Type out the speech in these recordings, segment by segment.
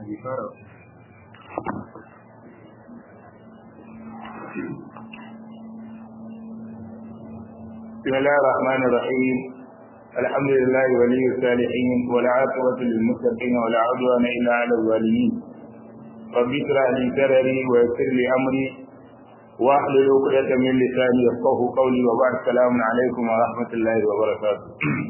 بسم الله الرحمن الرحيم الحمد لله ولي الصالحين والعاقبة للمتقين ولا عدوان إلا على الظالمين رب اشرح لي صدري ويسر لي أمري واحلل عقدة من لساني يفقه قولي وبعد السلام عليكم ورحمة الله وبركاته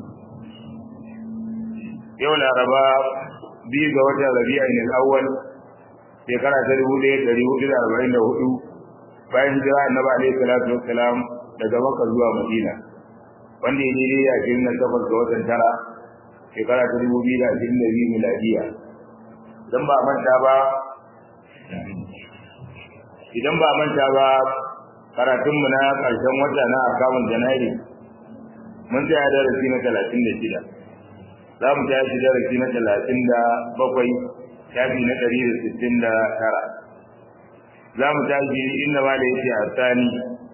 يوم الأربعاء biyu ga watan rabi'in al-awwal shekara ta dubu ɗaya ɗari hudu da arba'in da hudu bayan hijira annabi alaihi salatu wassalam daga makka zuwa madina wanda ya daidai da ashirin na takwas ga watan tara shekara ta dubu biyu da ashirin da biyu miladiya idan ba manta ba idan ba manta ba karatunmu na ƙarshen wata na akamun janairu mun tsaya darasi na talatin da shida za mu tashi darasi na talatin da bakwai shafi na ɗari da sittin da tara za mu tashi inda ma da yake a tsani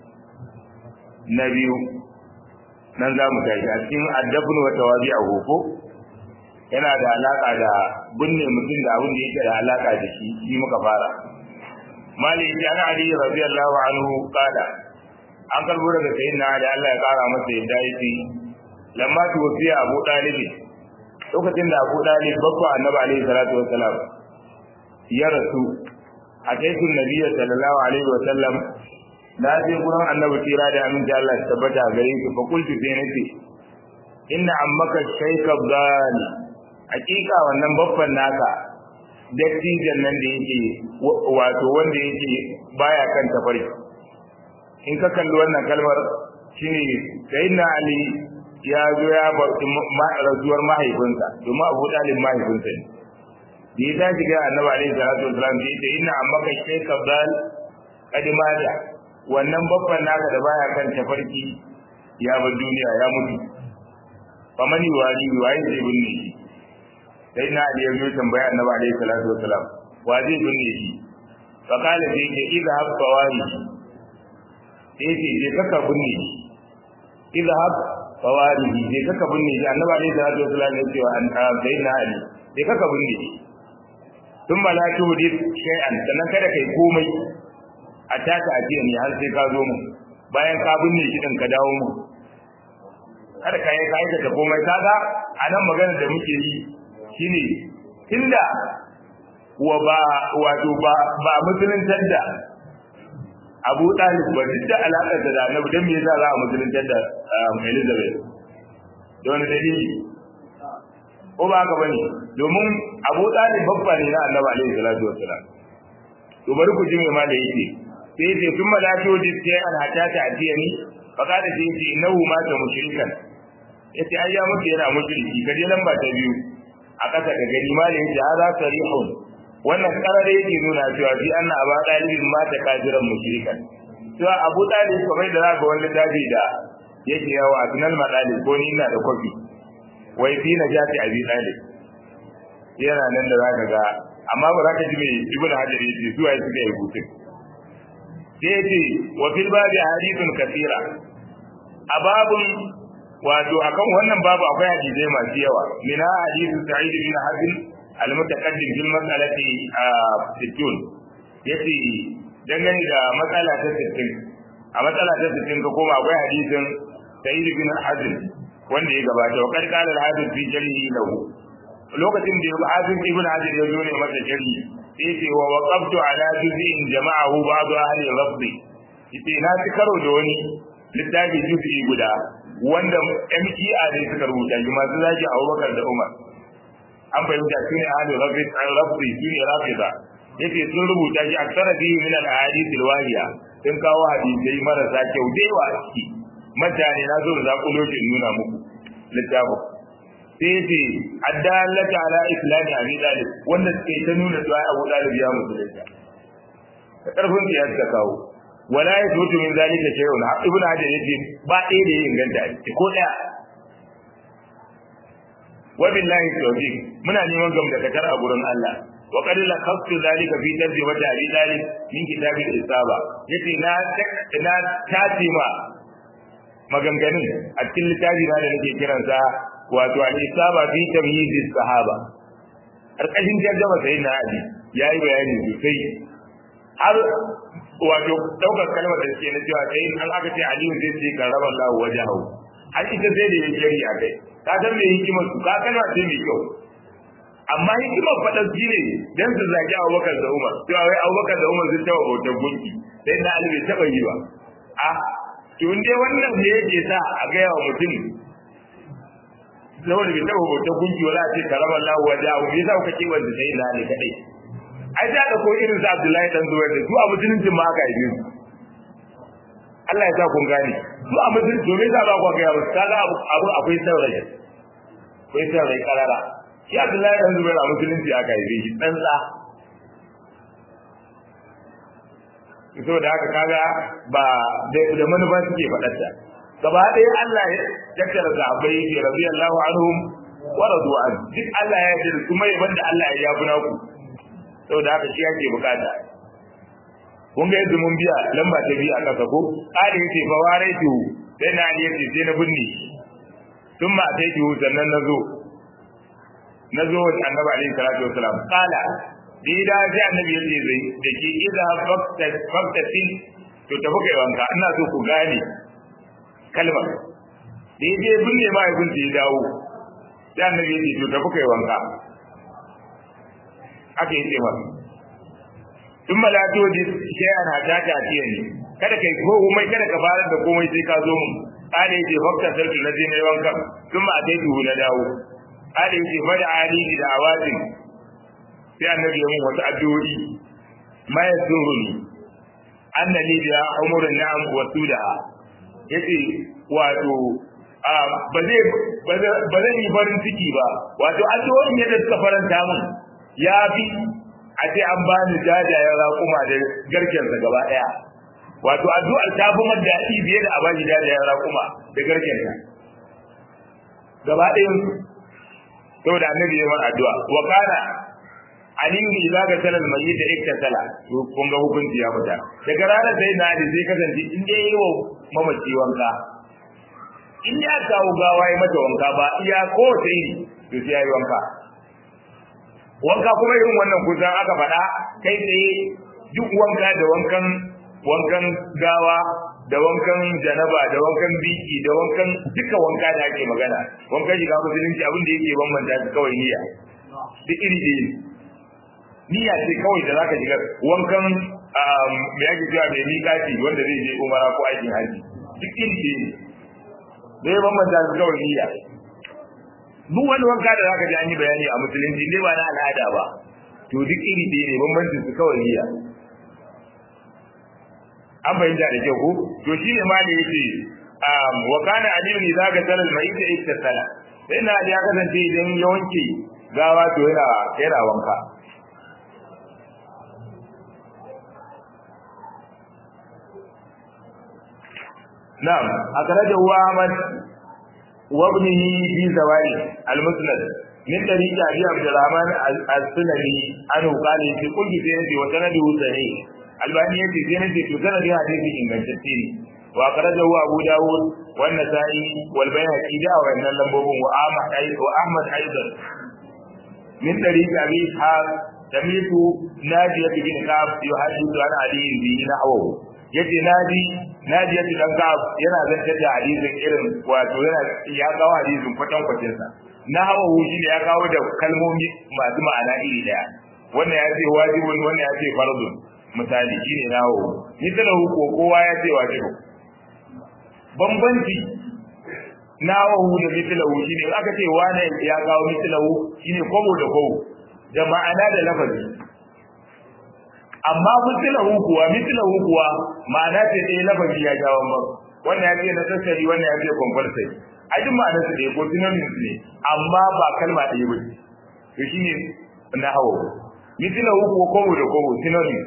na biyu nan za mu tashi a cikin addabin wata wazi a hoko yana da alaƙa da binne mutum da abin da yake da alaƙa da shi shi muka fara mali ya ana ali radiyallahu anhu qala an karbo daga sayyidina ali Allah ya kara masa yadda yake lamma tuwfiya abu dalibi lokacin da Abu Dalib babba Annabi alaihi salatu wassalam ya rasu a kaitun Nabiyyi sallallahu alaihi wasallam na je gurin Annabi tira da amin da Allah tabbata gare shi fa kultu sai nace inna ammaka shaykha dhani hakika wannan babban naka dattijan nan da yake wato wanda yake baya kan tafari in ka kalli wannan kalmar shine sayyidina Ali ya zo ya barci rasuwar mahaifinsa domin abu dalib mahaifinsa ne da ya tashi ga annabi alaihi salatu wasalam da yace inna ammaka shaykha dal kadimada wannan babban naka da baya kan tafarki ya bar duniya ya mutu famani wali waye zai binne shi sai na ali ya zo tambaya annabi alaihi salatu wasalam wa zai binne shi fa kala sai ke idha habba wali sai ce je kaka binne shi idha habba fawarihi sai kaka binne shi annabi alaihi salatu wasallam ya ce wa an sayyidina ali sai kaka binne shi tun ba la tu hadith shay'an sannan kada kai komai a taka ajiya ne har sai ka zo mu bayan ka binne shi din ka dawo mu kada ka yi kai da komai kaga anan magana da muke yi shine tunda wa ba wato ba ba musuluntar da Abu Talib ba duk da alaƙar da Annabi dan me yasa za a musuluntar da Elizabeth don dalili ko ba haka bane domin Abu Talib babba ne na Annabi alaihi salatu wassalam to bari ku ji me ma da yake sai yace kun malaki wajen sai an hata ta atiyani fa kada sai yace innahu ma ta mushrikan yace ai ya mutu yana mushriki kaje lamba ta biyu a kasa ka gani ma da yace hada sarihun wannan karare yake nuna cewa fi anna aba dalibin mata kafiran mushrikan cewa abu dalib kamar da zaka wani dabi da yake yawa a tunal madalib ko ni ina da kofi wai fi na jati abi dalib yana nan da zaka ga amma ba za ka ji mai ibnu hajar yace su ai suka yi hutun sai yace wa fil babi hadithun kathira a babun wato akan wannan babu akwai hadisai masu yawa mina hadithu sa'id bin hasan al-mutaqaddim fil mas'alati sittun yace dangane da matsala ta 60 a matsala ta 60 ka koma akwai hadisin sa'id bin hazm wanda ya gabata wa kad qala al-hafiz fi jarhi lahu lokacin da al-hafiz ibn hazm ya zo ne masa jarhi yace wa waqaftu ala juz'in jama'ahu ba'd ahli rabbi yace na ci karo da wani littafi juz'i guda wanda MTA ne suka rubuta shi masu zaki Abubakar da Umar an fahimta shi ne ahli rabbi an rabbi shi ne rafida yace sun rubuta shi aksara bihi min al ahadith al wahiya sun kawo hadisai marasa kyau da yawa a ciki mutane na zo da zakulo shi nuna muku littafin sai yace addalata ala islami abi dalib wanda suke ta nuna cewa Abu Dalib ya musulunta da karfin ya suka kawo wala ya zutu min zalika shay'un ibnu hajar yace ba ɗaya da ya inganta ko ɗaya wabillahi tawfiq muna neman gamdakatar a gurin Allah wa qad la khaftu zalika fi tarjumati abi dalib min kitabil isaba yace na na tace ma maganganun a cikin littafi na da nake kiransa wato al isaba fi tamyiz sahaba karkashin tarjama sai na ali yayi bayani sosai har wato daukar kalmar da suke na cewa sai an aka ce aliyu zai ce karrama Allah wajahu har ita sai da yake yi a kai ka san me hikimar su ka kalma ce mai kyau amma hikimar faɗar shi ne dan su zagi Abubakar da Umar cewa wai Abubakar da Umar sun taɓa bautar gunki sai na Ali bai taɓa yi ba a to in dai wannan ne yake sa a gaya wa mutum saboda bai taɓa bautar gunki wala ce karama Allah wajahu me yasa kuka ce wanda sai na Ali kadai ai da da ko irin sa Abdullahi dan Zubair da su a musuluncin ma aka yi Allah ya sa kun gane su a musulunci domin za ba ku ga yawa kaga abu akwai saurayi akwai saurayi karara shi Abdullahi dan Zubair a musulunci aka yi shi dan sa so da haka kaga ba da manufa suke faɗarta gaba ɗaya Allah ya tattara sahabbai yake radiyallahu anhum wa radu an duk Allah ya yarda kuma yaban da Allah ya yafi naku saboda haka shi yake bukata kun ga yadda mun biya lamba ta biya a kasa ko kare yace fa waraitu sai na ali yace sai na binne tun ma sai ki sannan na zo na zo wa annabi alaihi salatu wasalam kala da da sai annabi yace zai da ke idza fakta fakta fil to tafi kai wanka ina so ku gane kalmar da yaje binne ma ya binne ya dawo sai annabi yace to tafi kai wanka aka yi cewa in malato ji sai ana ta ta tiya ne kada kai ko komai kada ka fara da komai sai ka zo mun ale ce fakta sarki na je mai wanka sun ma dai duhu na dawo ale ce fada ali da awazin sai annabi ya mun wata addu'o'i ma yasuruni annali da umurun na'am wa sudaha yace wato ba zai ba zai yi farin ciki ba wato addu'o'in yadda suka faranta mun ya fi a ce an ba ni jajayen raƙuma da garkensa gaba ɗaya wato addu'ar ta fi maddaɗi biye da a ba ni jajayen raƙuma da garkensa gaba ɗayan saboda annabi ya mana addu'a wa kana aliyu idza ga salal mayyit da ikta sala to kun ga hukunci ya fita daga ranar sai na ali zai kasance in dai yi wa mamaci wanka in ya kawo gawa ya mata wanka ba iya ko sai to sai ya yi wanka wanka kuma irin wannan kusan aka faɗa kai tsaye duk wanka da wankan wankan gawa da wankan janaba da wankan biki da wankan duka wanka da ake magana wankan shiga musulunci abin da yake bambanta su kawai niyya duk iri da yi niyya ce kawai da zaka shiga wankan me yake cewa mai miƙaci wanda zai je umara ko aikin haji duk iri da yi da ya bambanta su kawai niyya duk wani wanka da zaka ji an yi bayani a musulunci ne ba na al'ada ba to duk iri ɗaya ne bambancin su kawai niyya an bayyana da kyau ko to shi ne ma da yake wa kana aliyu ne zaka sanar mai ita ita sala sai na ya kasance idan ya wanke gawa to yana yana wanka na'am akhrajahu Ahmad وابنه في زوائد المسند من طريق ابي عبد الرحمن السلمي عنه قال في كل سنه وسنده صحيح الباني في سنه وسنده حديث ingantacce ne واخرجه ابو داود والنسائي والبيهقي دا وان لمبوبون واحمد ايضا واحمد ايضا من طريق ابي اسحاق سميت ناجية بن كعب يحدث عن علي به نحوه yace naji naji yace dan ka yana zantar da hadisin irin wato yana ya kawo hadisin kwatan kwatin sa na hawa shi ne ya kawo da kalmomi masu ma'ana iri daya wannan ya ce wajibun wannan ya ce fardun misali shine na hawa ni tana ko kowa ya ce wajibu bambanci na hawa da mithlahu shine aka ce wani ya kawo mithlahu shine kobo da kobo da ma'ana da lafazi amma mithlahu kuwa mithlahu kuwa ma'ana ce ɗaya lafazi ya jawo ba wannan ya ce na sassari wannan ya ce compulsory a duk ma'anar su ɗaya ko synonyms ne amma ba kalma ɗaya ba to shine na hawo mithlahu kuwa kobo da kobo synonyms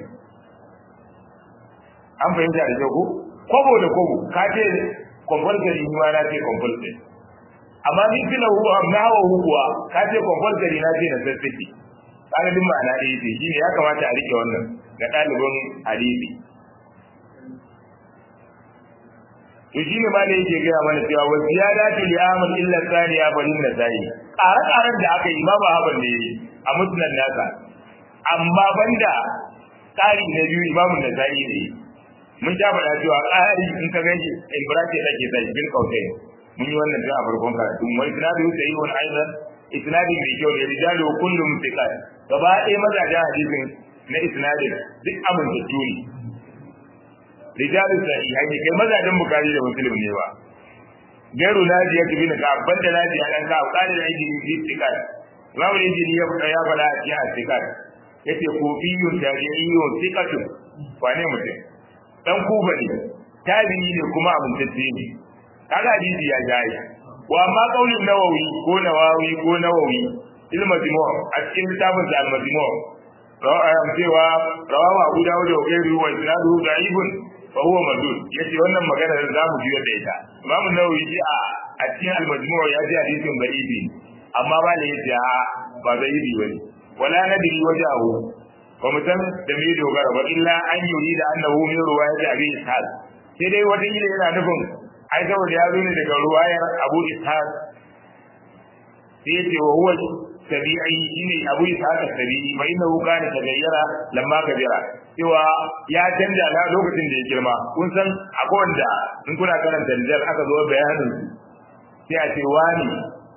an fahimta da kyau ko kobo da kobo ka ce compulsory ni ma na ce compulsory amma mithlahu na hawo kuwa ka ce compulsory na ce na sassari kaga duk ma'ana ɗaya ce shine ya kamata a rike wannan ga ɗalibin hadisi to shi ne ma da yake gaya mana cewa wa ziyadati li amal illa thaniya balin nasai ƙare-ƙaren da aka yi ma ba haban ne a musnad nasa amma banda ƙari na biyu imamun nasai ne mun ja faɗa cewa ƙari in ka ganshi in bracket ake sai bil kautai mun yi wannan tun a farkon karatu wa isnadu sahihun aidan isnadin mai kyau ne rijalu kullum thiqat gaba ɗaya mazajen hadisin na isnadin duk amintattu ne rijalu sahihai ne kai mazajen bukari da muslim ne ba gairu naji ya tafi ka banda naji ya dan ka kare da injini fi thiqat imamu injini ya faɗa ya faɗa a cikin thiqat yace kofiyun tabi'iyyun thiqatun wane mutum dan kuba ne tabi'i ne kuma amintacce ne kaga hadisi ya jaye wa amma qaulin nawawi ko nawawi ko nawawi ilmu majmu' a cikin littafin sa al-majmu' ra'ayam cewa rawahu abu dawud wa ghayruhu wa isnaduhu da'ifun fa huwa madud yace wannan magana da zamu ji da ita imamu nawawi ji a a cikin al-majmu' ya ji hadisin da'ifi amma ba ne yace a ba da'ifi bane wala nadri wajahu ba mu san da me dogara ba illa an yuri da annahu min ruwayati abi ishaq sai dai wata ila yana nufin ai saboda ya zo ne daga ruwayar abu ishaq sai ce wa huwa tabi'i shine abu ishaq tabi'i fa innahu kana tagayyara lamma kabira cewa ya canja na lokacin da ya girma kun san akwai wanda in kuna karanta rijal aka zo bayanin sai a ce wani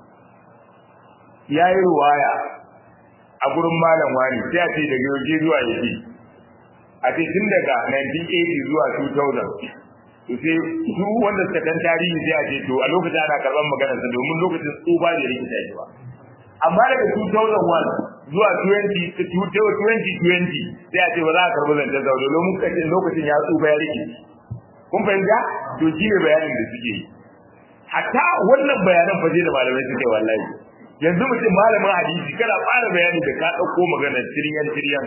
yayi ruwaya a gurin malam wani sai a ce daga yaushe zuwa yaushe a ce tun daga 1980 zuwa 2000 to sai su wanda suka dan tarihi sai a ce to a lokacin ana karban maganar sa domin lokacin tsufa da rikita shi ba amma daga 2001 zuwa 20 2020 sai a ce ba za a karbi zancen sa domin lokacin lokacin ya tsufa ya rike kun fahimta to shi ne bayanin da suke yi hatta wannan bayanan fa da malamai suke wallahi yanzu mutum malamin hadisi kana fara bayani da ka dauko maganar tiryan tiryan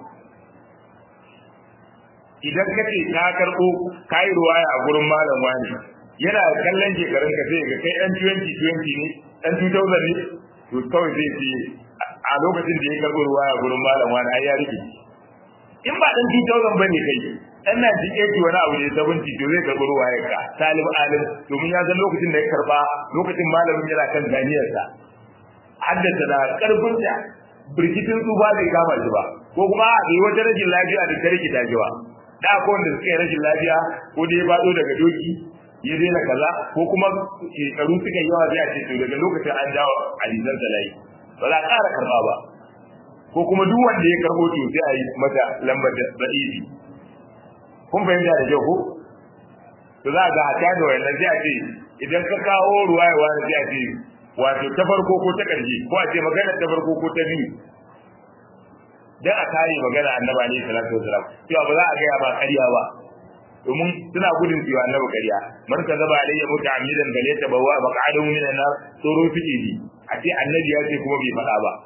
idan ka ce ka karɓo ka yi ruwaya a gurin malam wani yana kallon shekarun ka sai ga kai ɗan 2020 ne ɗan 2000 ne to kawai zai ce a lokacin da ya karɓo ruwaya a gurin malam wani ai ya rike in ba ɗan 2000 ba ne kai ɗan na ji ake wani abu ne 70 to zai karɓi ruwaya ka salim alim domin ya san lokacin da ya karɓa lokacin malamin yana kan ganiyarsa haddasa da ƙarfinsa birkitin tsufa bai kama shi ba ko kuma a yi wata rashin lafiya da ta rikita shi ba da akwai wanda suka yi rashin lafiya ko da ya faɗo daga doki ya daina kaza ko kuma shekaru suka yi yawa zai ce to daga lokacin an jawo hadisan sa layi ba za a ƙara karɓa ba ko kuma duk wanda ya karɓo to sai a yi mata lambar da da'ifi kun fahimta da kyau ko to za a ga hata da wayannan sai a ce idan ka kawo ruwayewa sai a ce wato ta farko ko ta ƙarshe ko a ce magana ta farko ko ta biyu dan a kare magana annaba ne sallallahu alaihi wasallam cewa ba za a gaya ba ƙarya ba domin suna gudun cewa annabi ƙarya man ka zaba alayya muta'ammidan bale ta bawa maq'adahu min an-nar tsoro suke ji a ce annabi ya ce kuma bai faɗa ba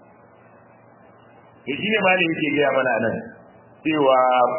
to shine ma ne yake gaya mana nan cewa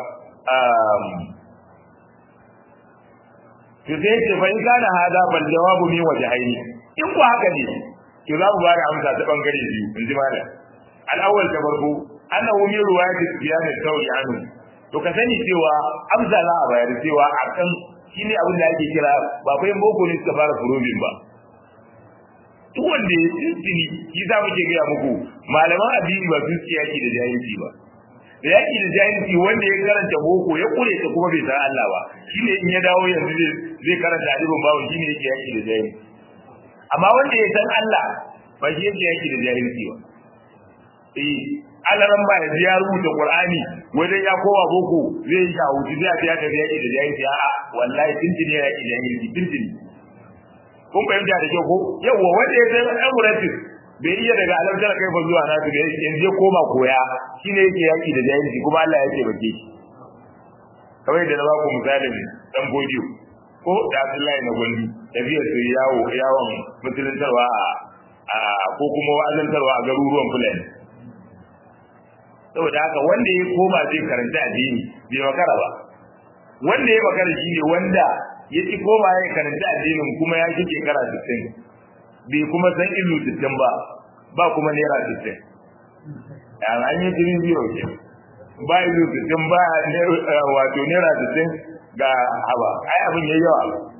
to sai ce fa in kana hada bal jawabu min wajhaini in ku haka ne to za mu ba da amsa ta bangare biyu in ji malam al-awwal ta farko annahu min riwayati sufyan al-thawri anhu to ka sani cewa amsa za a bayar cewa akan shine abin da ake kira ba fa boko ne suka fara furobin ba duk wanda ya tsini shi za muke gaya muku malaman addini ba su ci yaki da jahilci ba da yaki da jahilci wanda ya karanta boko ya kure ta kuma bai san Allah ba shine in ya dawo yanzu zai karanta adibin bawo shine yake yaki da jahilci amma wanda ya san Allah ba shi yake yaki da jahilci ba eh alaran ba yanzu ya rubuta Qur'ani wajen ya kowa boko zai yi shahuci zai ta tafi yaki da jahilci a'a wallahi tintini ya yaki da jahilci tintini kun fahimta da kyau ko yawa wanda ya san emirates bai iya daga alamtar kai fa zuwa nasu da yanzu ya koma koya shine yake yaki da jahilci kuma Allah ya ce bake shi kawai da na ba ku misalin dan godiyo ko da Abdullahi na gondi tafiyar su yawo yawon musuluntarwa a ko kuma wa'azantarwa a garuruwan Fulani saboda haka wanda ya koma zai karanta addini bai makara ba wanda ya makara shine wanda ya ci koma ya karanta addinin kuma ya ji shekara 60 bai kuma san ilu 60 ba ba kuma naira 60 an an yi jirin zero ke ba ilu 60 ba wato naira 60 ga haba ai abin yayi yawa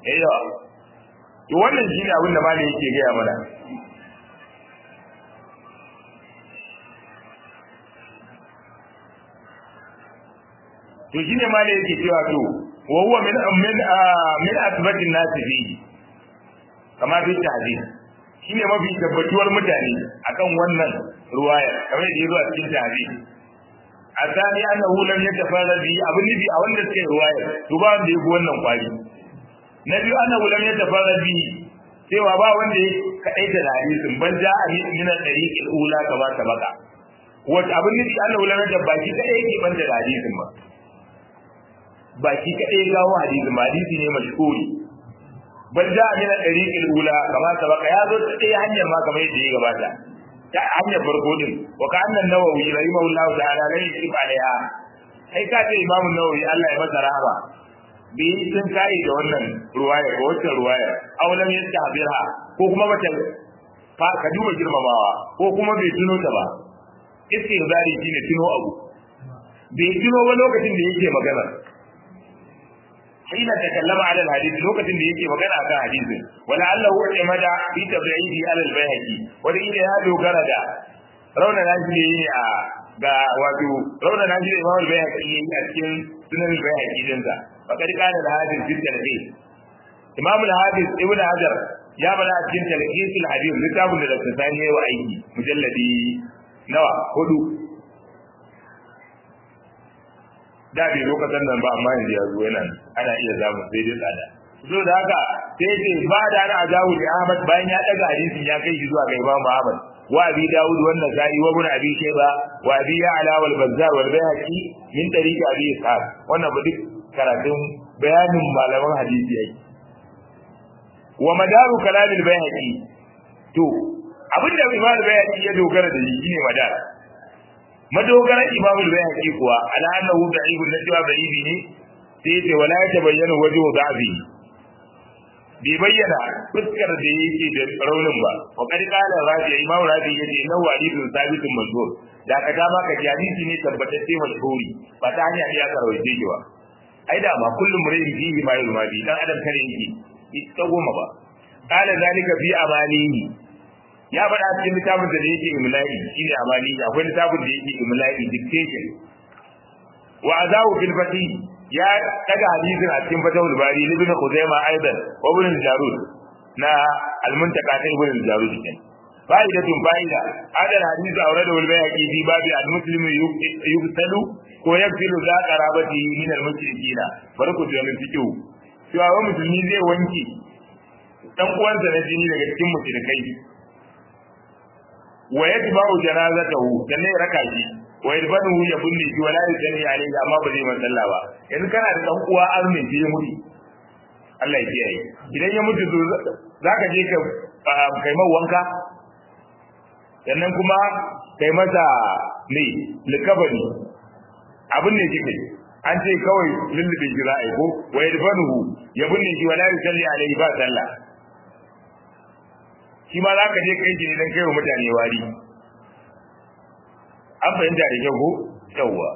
eh yawa to wannan shine abin da malai yake gaya mana to shine malai yake cewa to wa huwa min min min asbatin nasi fihi kama fi tahdid shine mafi tabbatuwar mutane akan wannan ruwaya kamar da yazo a cikin tahdid asali annahu lam yatafarrad bi abin nabi a wanda suke ruwaya to ba wanda yake wannan kwari na biyu annahu lam yatafarrad bi cewa ba wanda ya kadaita da hadisin ban ja a min al-tariq al-ula kama sabaka wata abin nabi annahu lam yatafarrad baki kadai yake ban da hadisin ba baki kadai gawo hadisin ba hadisi ne mashhuri bal ja min al-tariq al-ula kama sabaka ya zo ta ɗaya hanyar ma kamar yadda ya gabata ta hanyar farko din wa ka annan nawawi rahimahullahu ta'ala lai yusuf alaiha kai ka ce imamu nawawi Allah ya masa rahama bi sun kai da wannan ruwaya ko wata ruwaya aw lam yastahbirha ko kuma bata fa ka duba girmamawa ko kuma bai tuno ta ba istihzari shine tuno abu bai tuno ba lokacin da yake magana حين تكلم على الحديث لوكة اللي يجي مكان أكا حديث ولعله اعتمد في تبعيده على البيهقي ولإلى هذا غرد رونا ناجي ga wato rauna na jira imam al-bayhaqi a cikin sunan al-bayhaqi din sa fakad kana da hadis fil talqis imam al-hadis ibn hajar ya bada a cikin talqis al-hadis littafin da Dr. Sani ya wa aiki mujalladi nawa hudu da bai lokacin nan ba amma yanzu ya zo yana ana iya zamu sai dai tsada so da haka sai ce ba da ana ajawu da Ahmad bayan ya daga hadisin ya kai shi zuwa ga Imam Ahmad wa Abi Dawud wa Nasa'i wa Ibn Abi Shayba wa Abi Ya'la wal Bazzar wal Bayhaqi min tariqi Abi Ishaq wannan ba duk karatun bayanin malaman hadisi yake wa madaru kalamil Bayhaqi to abinda Imam Bayhaqi ya dogara da shi ne madar madogaran Imam Bayhaqi kuwa ala annahu da'ibun najwa da'ibi ne sai ce wala ya bayyana wajhu da'bi bai bayyana fuskar da yake da raunin ba wa kad qala rabi imam rabi yace inna walidun sabitun mazkur da ka dama ka ji hadisi ne tabbatacce mashhuri ba ta hanya ne aka rawaje shi ba ai da ma kullum murin fihi ma yulma bi dan adam kare yake ita goma ba qala zalika fi amalihi ya faɗa cikin littafin da yake imla'i shine amalihi akwai littafin da yake imla'i dictation wa azawu fil fatih ya daga hadisin a cikin fatawul bari ibn khuzaimah aidan wa ibn jarud na al-muntaka ta ibn jarud kenan fa'idatun fa'ida hada hadisi aurada wal bayhaqi fi babi al-muslimu yuqtalu ko yakfilu za qarabati min al-mushrikina barku da min fikihu cewa wa musulmi zai wanke dan uwansa na jini daga cikin mushrikai wa yatba'u janazatahu sannan ya raka shi wa yadbanu ya bunni shi wala yusalli alayhi amma ba zai masalla ba yanzu kana da dan uwa armin shi ya mutu Allah ya kiyaye idan ya mutu to zaka je ka kai mai wanka sannan kuma kai masa ne likabani abin ne kike an ce kawai lullube shi za a yi ko wa yadbanu ya bunni shi wala yusalli alayhi ba sallah shi ma za ka je kai shi ne don kai wa mutane wari an fahimta da kyau ko yawwa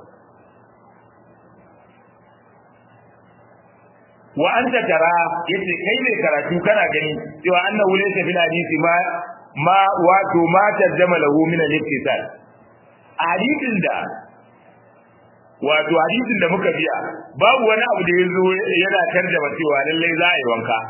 wa anta tara yace kai mai karatu kana gani cewa annahu laysa fil hadisi ma ma wato ma tarjama lahu min al-ittisal hadisin da wato hadisin da muka biya babu wani abu da yazo yana tarjama cewa lallai za a yi wanka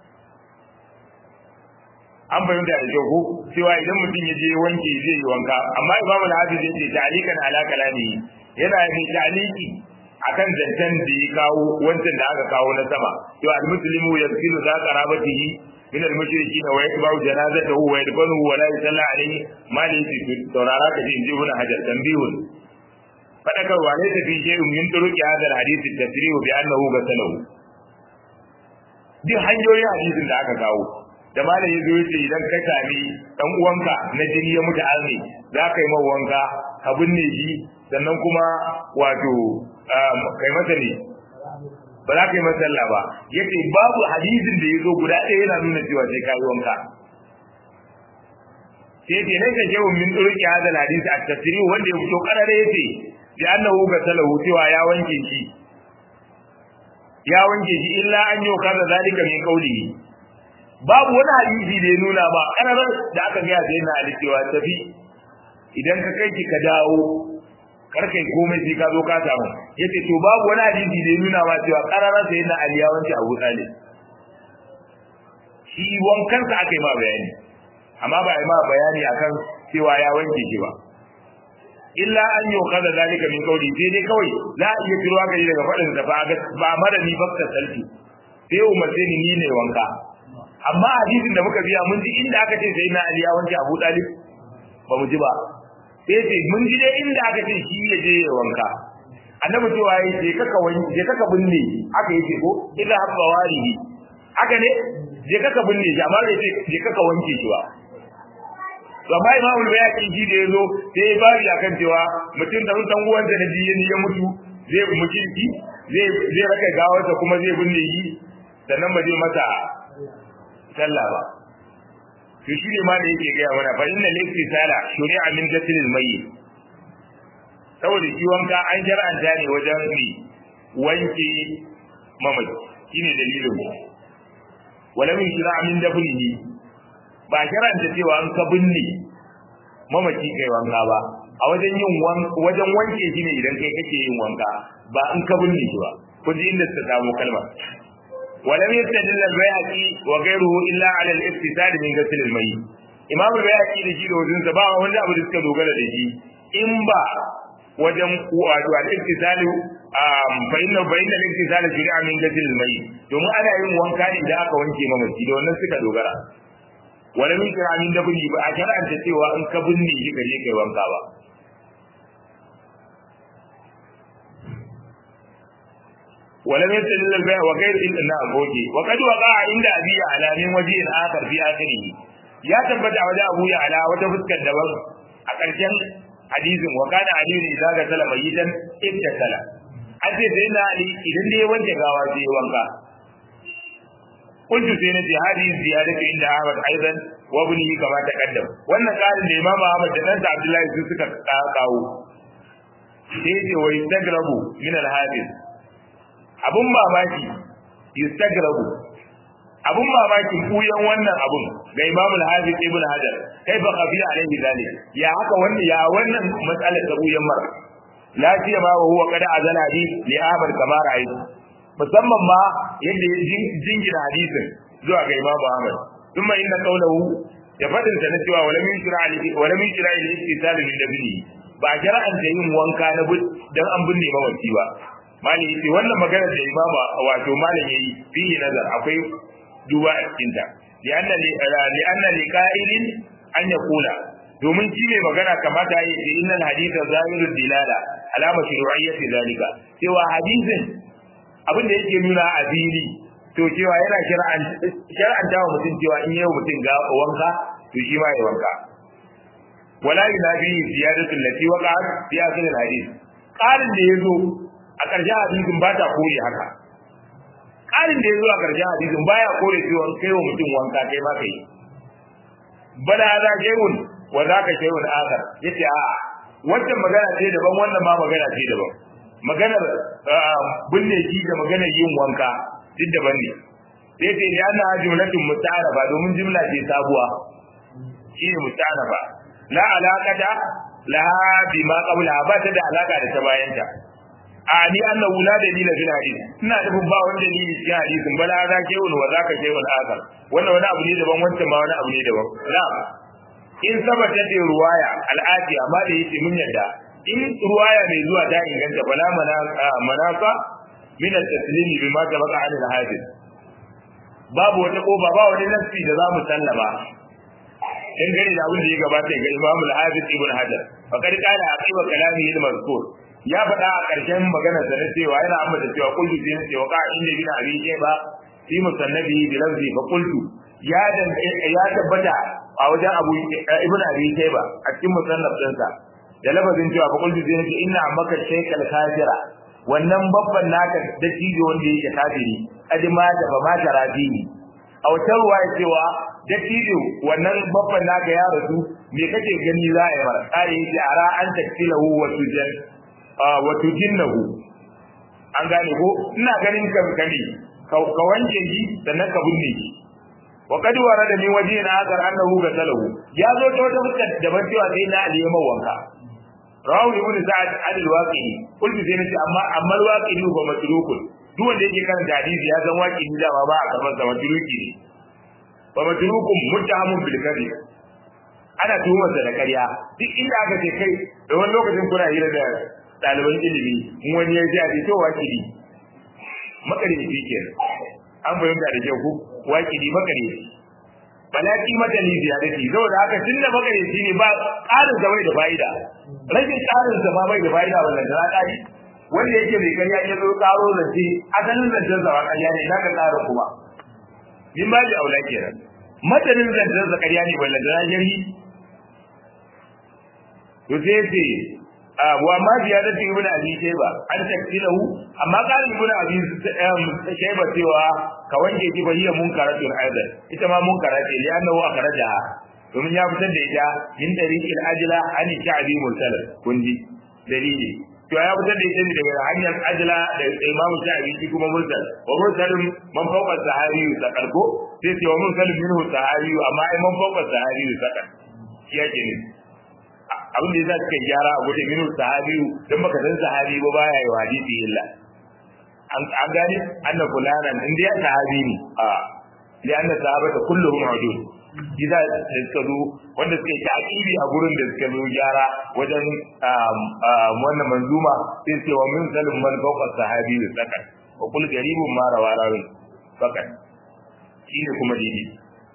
an fahimta da kyau ko cewa idan mutum ya je wanke zai yi wanka amma imamu al-hafiz yace ta'liqan ala kalami yana mai ta'liqi akan zancen da ya kawo wancan da aka kawo na sama cewa al-muslimu yasilu za qarabatihi min al-mushrikin wa yatba'u janazatahu wa yadfanuhu wa la yusalla alayhi ma li saurara ka ji inji ibn hajar tanbihun fadakarwa ne tafi shay'un min turuqi hadha al-hadith at-tasrihu bi annahu ghasalahu duk hanyoyin hadisin da aka kawo da malam ya zo yace idan ka sami dan uwanka na jini ya mutu arne za ka yi mawa wanka ka binne shi sannan kuma wato kai masa ne ba za ka yi masa Allah ba yace babu hadisin da ya zo guda ɗaya yana nuna cewa sai ka yi wanka sai ce ne ka shehu min turki hadal hadisi a tafsiri wanda ya fito karare yace bi annahu ga salahu cewa ya wanke shi ya wanke shi illa an yi kaza zalika min qawlihi babu wani hadisi da ya nuna ba kararar da aka ga sai na ali cewa tafi idan ka kai ki ka dawo kar kai komai sai ka zo ka samu yace to babu wani hadisi da ya nuna ba cewa kararar sai na ali ya wanke Abu Talib shi wankan sa aka yi ma bayani amma ba yi ma bayani akan cewa ya wanke shi ba illa an yi kaza zalika min kauli sai dai kawai za a iya tiro gari daga faɗin sa ba ba mara ni bakka salti sai umarce ni ni ne wanka amma hadisin da muka biya mun ji inda aka ce sai na Ali ya wanke Abu Talib ba mu ji ba sai ce mun ji dai inda aka ce shi ya je ya wanka annabi cewa yayi je kaka wanke je kaka binne aka yake ko illa habba warihi haka ne je kaka binne shi amma bai ce je kaka wanke shi ba to amma imamul bayaki shi da yazo sai ya bari akan cewa mutum da dan uwan da naji ya mutu zai mutunci zai zai raka gawarsa kuma zai binne shi sannan ba zai mata sallah ba to shi ne ma da yake gaya mana fa inna laysa sala shuri'a min jatlil mayyit saboda shi wanka an shar'anta ne wajen ni wanke mamaci shine dalilin wala min shira'a min dafnihi ba shar'anta cewa an ka binne mamaci kai wanka ba a wajen yin wajen wanke shi ne idan kai kake yin wanka ba an ka binne shi ba kun ji inda suka samu kalmar ولم يستدل البيهقي وغيره الا على الافتتاد من غسل الميت امام البيهقي da shi da wajen sa ba wanda abu da suka dogara da shi in ba wajen wato al-iftisal um fa inna bayna al-iftisal shari'a min ghusl al-mayyit domin ana yin wanka ne da aka wanke mamaci da wannan suka dogara wala min shari'a min dabni ba a shar'anta cewa in ka binne shi ka je kai wanka ba ولم يستدل البيع وغير إلا نعم أوكي وقد وقع عند أبي على من وجه آخر في آخره يا تبت على أبو على وتفسك الدبر أكرشن حديث وكان علي إذا قتل ميتا ابتسل أنت سيدنا علي إذن دي وانت قاواتي وانكا قلت سيدنا هذه الزيادة عند أحمد أيضا وابنه كما تقدم وأن قال الإمام أحمد جنانت عبد الله يسوسك قاو سيدي ويستقرب من الحادث abun mamaki yustagrabu abun mamaki kuyan wannan abun ga Imam al-Hafiz Ibn Hajar kai fa qafi alaihi zalik ya haka wannan ya wannan mas'alar ta kuyan mar lafiya ma wa huwa kada azala bi li Ahmad kama ra'ayi musamman ma yadda ya jingina hadisin zuwa ga Imam Ahmad thumma inna qawluhu ya fadin sa na cewa wala min shira ali wala min shira ali istisal min dabini ba jara'an da yin wanka na dan an binne mamaci ba mali yace wannan magana da imama wato malam yayi fihi nazar akwai duba a cikin ta li'anna li'anna liqa'ilin an yaqula domin shi ne magana kamata yi da innal haditha zahirud dilala alama shuru'iyyati zalika cewa hadisin abin da yake nuna a fili to cewa yana shar'an shar'anta wa mutum cewa in yayi mutum ga wanka to shi ma ya wanka wala yunabi ziyadatu allati waqa'at fi akhir al-hadith qarin da yazo a ƙarshen hadisin ba ta kore haka ƙarin da ya zo a ƙarshen hadisin baya kore cewa kai wa mutum wanka kai ma kai bala za shay'un wa za ka shay'un akhar yace a wannan magana ce daban wannan ma magana ce daban maganar binne shi da maganar yin wanka duk daban ne sai ce ya na jumlatun musta'arafa domin jumla ce sabuwa shi ne musta'arafa la alaqata laha bima qabla ba ta da alaka da ta bayanta a ni annahu la dalila fil hadith ina da ba wani dalili cikin hadisin bala za ke wani wa zaka ke wani akar wannan wani abu ne daban wancan ma wani abu ne daban la in sabata da ruwaya al'ati amma da yake mun yadda in ruwaya mai zuwa ta inganta bala manasa min at-taslim bima tabaqa an al-hadith babu wata kofa ba wani nafsi da zamu sallama in gani da abin da ya gabata ga Imam al-Hafiz Ibn Hajar faqad qala aqiba kalamihi al-mazkur ya faɗa a ƙarshen maganar da na cewa yana ambata cewa kullu sai na cewa ka'a inda bin abi ke ba fi musannabi bi lafzi fa kullu ya ya tabbata a wajen abu ibn abi ke ba a cikin musannaf ɗinsa da lafazin cewa fa kullu sai na ce inna ammaka shaykal kafira wannan babban naka da cijo wanda yake kafiri adima da ba ma tarafihi a wata ruwa ya cewa da cijo wannan babban naka ya rasu me kake gani za a yi mara tsari yake ara an taktilahu wa tujan wato jinnahu an gane ko ina ganin ka kane ka wanke shi sannan ka binne shi wa qad warada min wajhin akhar annahu gatalahu ya zo ta wata fuskar daban cewa sai na ali yamma wanka rawu ibn sa'ad al-waqi kullu sai nace amma amma al-waqi ba matrukun duk wanda yake kan hadisi ya san waqi da ba ba a karban sa matruki ne ba matrukun muttahamun bil kadhib ana tuhumar da ƙarya duk inda aka ce kai da wani lokacin kuna hira da ɗaliban ilimi in wani ya ji a to wakili makarici kenan an fahimta da kyau ko wakili makarici balaki madali ziyarati saboda haka tunda makarici ne ba ƙarin sa bai da fa'ida rashin ƙarin sa ma bai da fa'ida wannan da ƙari wanda yake mai ƙarya ya zo ƙaro zance asalin zancen sa ba ƙarya ne zaka ƙara kuma min ba da aula kenan matanin zancen sa ƙarya ne ballan da jari to sai ce wa ma ziyadatu ibnu abi shayba an taktilahu amma qala ibnu abi shayba cewa ka wanke ki ba hiya munkaratun aidan ita ma munkara ce li annahu akhrajaha domin ya fitar da ita min tariqil ajla an sha'bi mursal kundi dalili to ya fitar da ita ne daga hanyar ajla da imamu sha'bi shi kuma mursal wa mursalun man fawqa sahabi sakal ko sai ce wa mursalun minhu sahabi amma ai man fawqa sahabi sakal shi yake ne abin da yasa suka gyara a gudun minu sahabiyu don baka san sahabi ba baya yi hadisi illa an gane anna fulanan in dai sahabi ne a li anna sahabata kulluhum hudud gida da suka zo wanda suka yi taqibi a gurin da suka zo gyara wajen wannan manzuma sai ce wa min salim man fawqa sahabi sakan wa kul garibun ma rawarawi fakat shine kuma daidai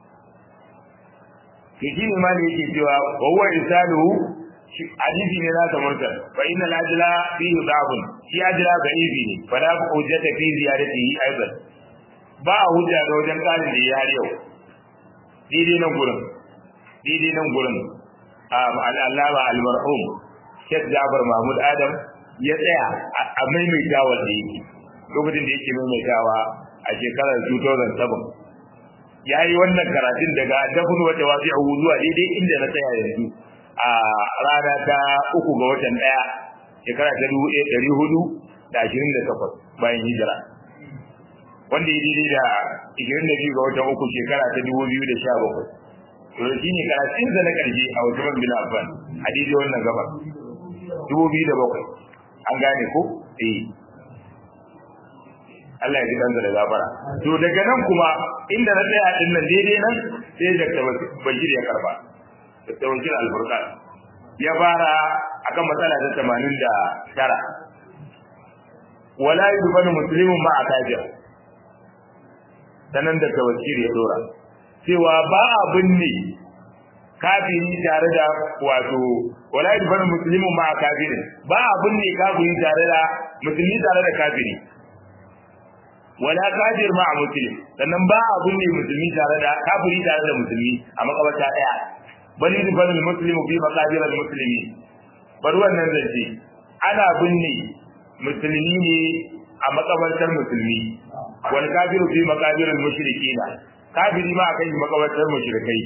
to shine ma ne yake cewa wa huwa risaluhu hadisi ne nasa mursal fa inna al-ajla fihi da'bun shi ajla da'ifi ne fa la hujjata fi ziyaratihi aidan ba hujja ga wajen kalin da ya har yau daidai nan gurin daidai nan gurin al-allama al-marhum Sheikh Jabir Mahmud Adam ya tsaya a maimaitawa da yake lokacin da yake maimaitawa a shekarar 2007 ya yi wannan karatun daga dafin wata wasu a zuwa daidai inda na tsaya yanzu a rana ta uku ga watan ɗaya shekara ta dubu ɗaya ɗari hudu da ashirin da takwas bayan hijira wanda ya daidai da ashirin da biyu ga watan uku shekara ta dubu biyu da sha bakwai to shi ne karatun da na ƙarshe a wasu man bin affan a daidai wannan gaba dubu biyu da bakwai an gane ko eh Allah ya ji kansa da gafara to daga nan kuma inda na tsaya din nan daidai nan sai Dr. Bashir ya karba Dr. Bashir Al-Furqan ya fara akan matsala ta 89 wala yubanu muslimun ma akajir sanan Dr. Bashir ya dora cewa ba abin ne kafiri tare da wato wala yubanu muslimun ma akajirin ba abin ne kafiri tare da musulmi tare da kafiri wala kafir ma muslim sannan ba abun ne musulmi tare da kafiri tare da musulmi a makabarta daya bali da bani muslimu fi maqabir al muslimi bar wannan zance ana binne musulmi ne a makabartar musulmi wal kafiru fi maqabir al mushrikina kafiri ma akai makabartar mushrikai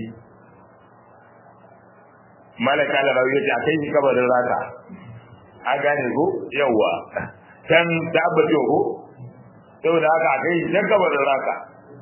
malaka la rawiya ta kai kabarin raka a gane ko yawa can tabbata ko saboda haka a kai dan kabarin raka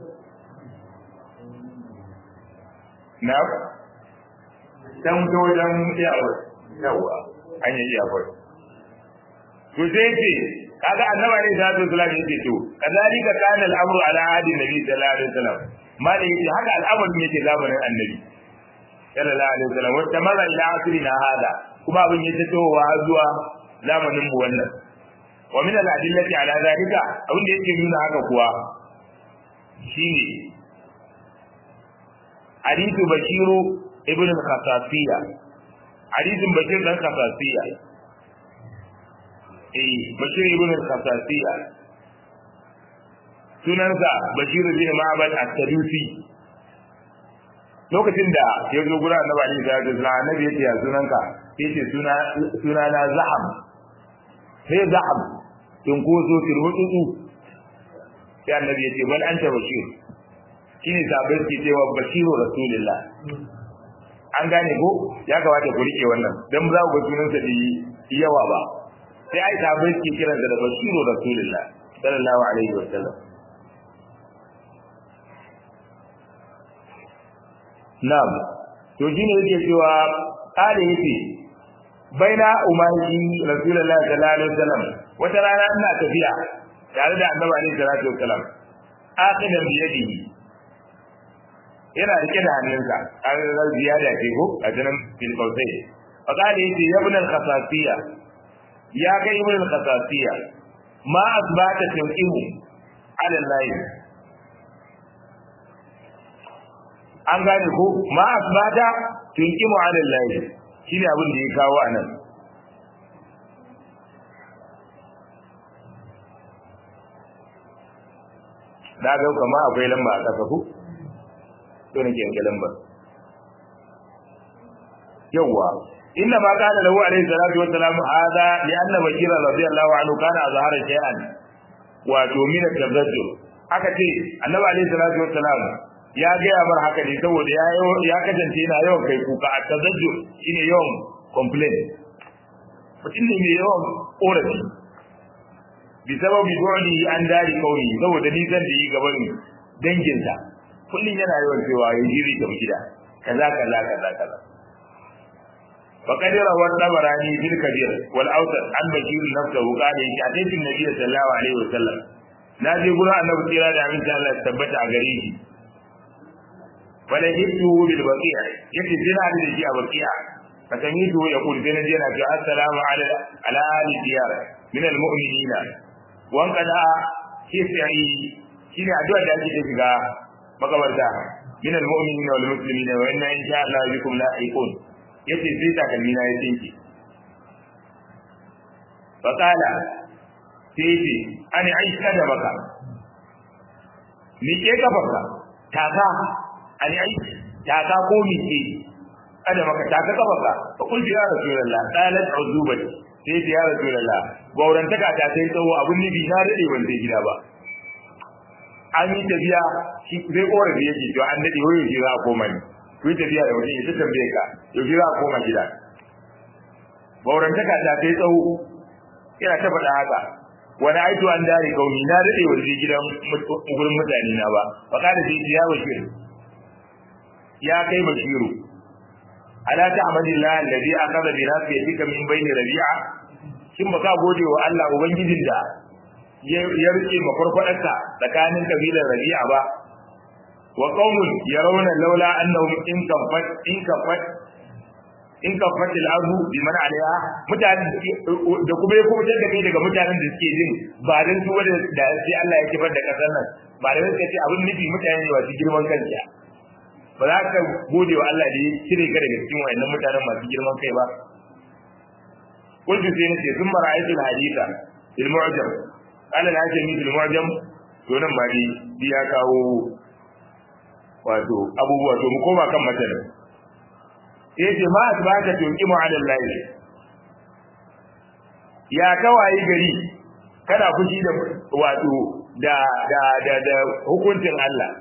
na dan to wajen iyawar yawa an yi iyawar to sai ce kaga annaba ne da su sallallahu alaihi to kazalika kana al'amru ala hadi nabi sallallahu alaihi wasallam ma da yake haka al'amarin yake zamanin annabi sallallahu alaihi wasallam wata mara ila asrina hada kuma abin ya tasowa zuwa zamanin mu wannan wa min al-adillati ala zalika abin da yake nuna haka kuwa shine hadithu bashiru ibn al-khasasiyya hadithun bashir dan khasasiyya eh bashir ibn al-khasasiyya sunansa bashir bin ma'bad at-tadusi lokacin da ya zo gura annabi ali sallallahu alaihi wasallam annabi ya ce ya sunanka yace suna suna na zahab sai zahab in ko so turmutu sai annabi ya ce bal anta bashir shine sabai ke cewa bashiru rasulullah an gane ko ya kamata ku rike wannan dan za ku ga sunan sa da yawa ba sai ai sabai ke kiransa da bashiru rasulullah sallallahu alaihi wa sallam na'am to shine yake cewa kale yake baina umayyi rasulullahi sallallahu alaihi wasallam wata rana ina tafiya tare da annabi alaihi salatu wasallam akhidan bi yadihi yana rike da hannunsa an ga ziyada ce ko a jinan fil qawsai fa kale yace ya ibn al-khasasiyya ya ga ibn al-khasasiyya ma asbata tunqimu ala allahi an gane ko ma asbata tunqimu ala allahi shine abin da ya kawo anan da ga kuma akwai lamba a kasa ku to nake yanke lamba yawa inna ma kana lahu alayhi salatu wassalam hada li anna bashir radiyallahu anhu kana azhara shay'an wa to min at-tazajjur aka ce annabi alayhi salatu wassalam ya gaya mar haka ne saboda ya ya kasance yana yawan kai kuka a tazajjur shine yawan complain mutum ne mai yawan korafi bi sababi bu'di an dari kauni saboda nisan da yi gaban danginsa kullum yana yawan cewa ya jiri ga gida kaza kaza kaza kaza فقد روى الطبراني في الكبير والاوسط عن بشير نفسه قال ان اتيت النبي صلى الله عليه وسلم ناجي قرا النبي صلى الله عليه وسلم ثبت a gare shi wala hibtu bil baqi'a yake jina da shi a baqi'a fakamitu ya kul sai naje na ce assalamu ala ala ali diyar min al mu'minina wan kada shi sai shine addu'a da ake shiga makabarta min al mu'minina wal muslimina wa inna insha Allah bikum lahiqun yace sai takalmi na ya tsinke fakala sai ce ani aisha da maka ni ke kafarka taka ani aisha taka ko ni ke kada maka taka kafarka fa kun ya rasulullah qalat uzubati sai ce ya rasulullah gauran taka ta sai tsawo abun nibi na dade ban sai gida ba an yi tafiya shi zai korafi yake to an dade wayo shi za a koma ni ku tafiya da mutum ya tambaye ka yau shi za a koma gida gauran taka ta sai tsawo yana ta faɗa haka wani aito an dare kauni na dade waje gidan gurin mutane na ba fa kada sai ya bashir ya kai bashiru ala ta'madillah alladhi akhadha bi nasiyatika min bayni rabi'a shin baka gode wa Allah ubangijin da ya rike mafarfadarka tsakanin kabilar rabi'a ba wa qaumun yarawna laula annahum in kafat in kafat in ka fatil ardu bi man alaiha mutane da kuma ya kuma da kai daga mutanen da suke jin ba dan su wanda da sai Allah ya kifar da kasar nan ba da suka ce abin nufi mutane ne masu girman kansa ba za ka gode wa Allah da ya cire ka daga cikin wayannan mutanen masu girman kai ba kuntu sai nace sun mara aikin hadisa fil mu'jam qala la ajami fil mu'jam to nan ba dai ya kawo wato abubuwa to mu koma kan matanin yace ma asbaka tunqimu ala Allah ya kawai gari kana fushi da wato da da da da hukuncin Allah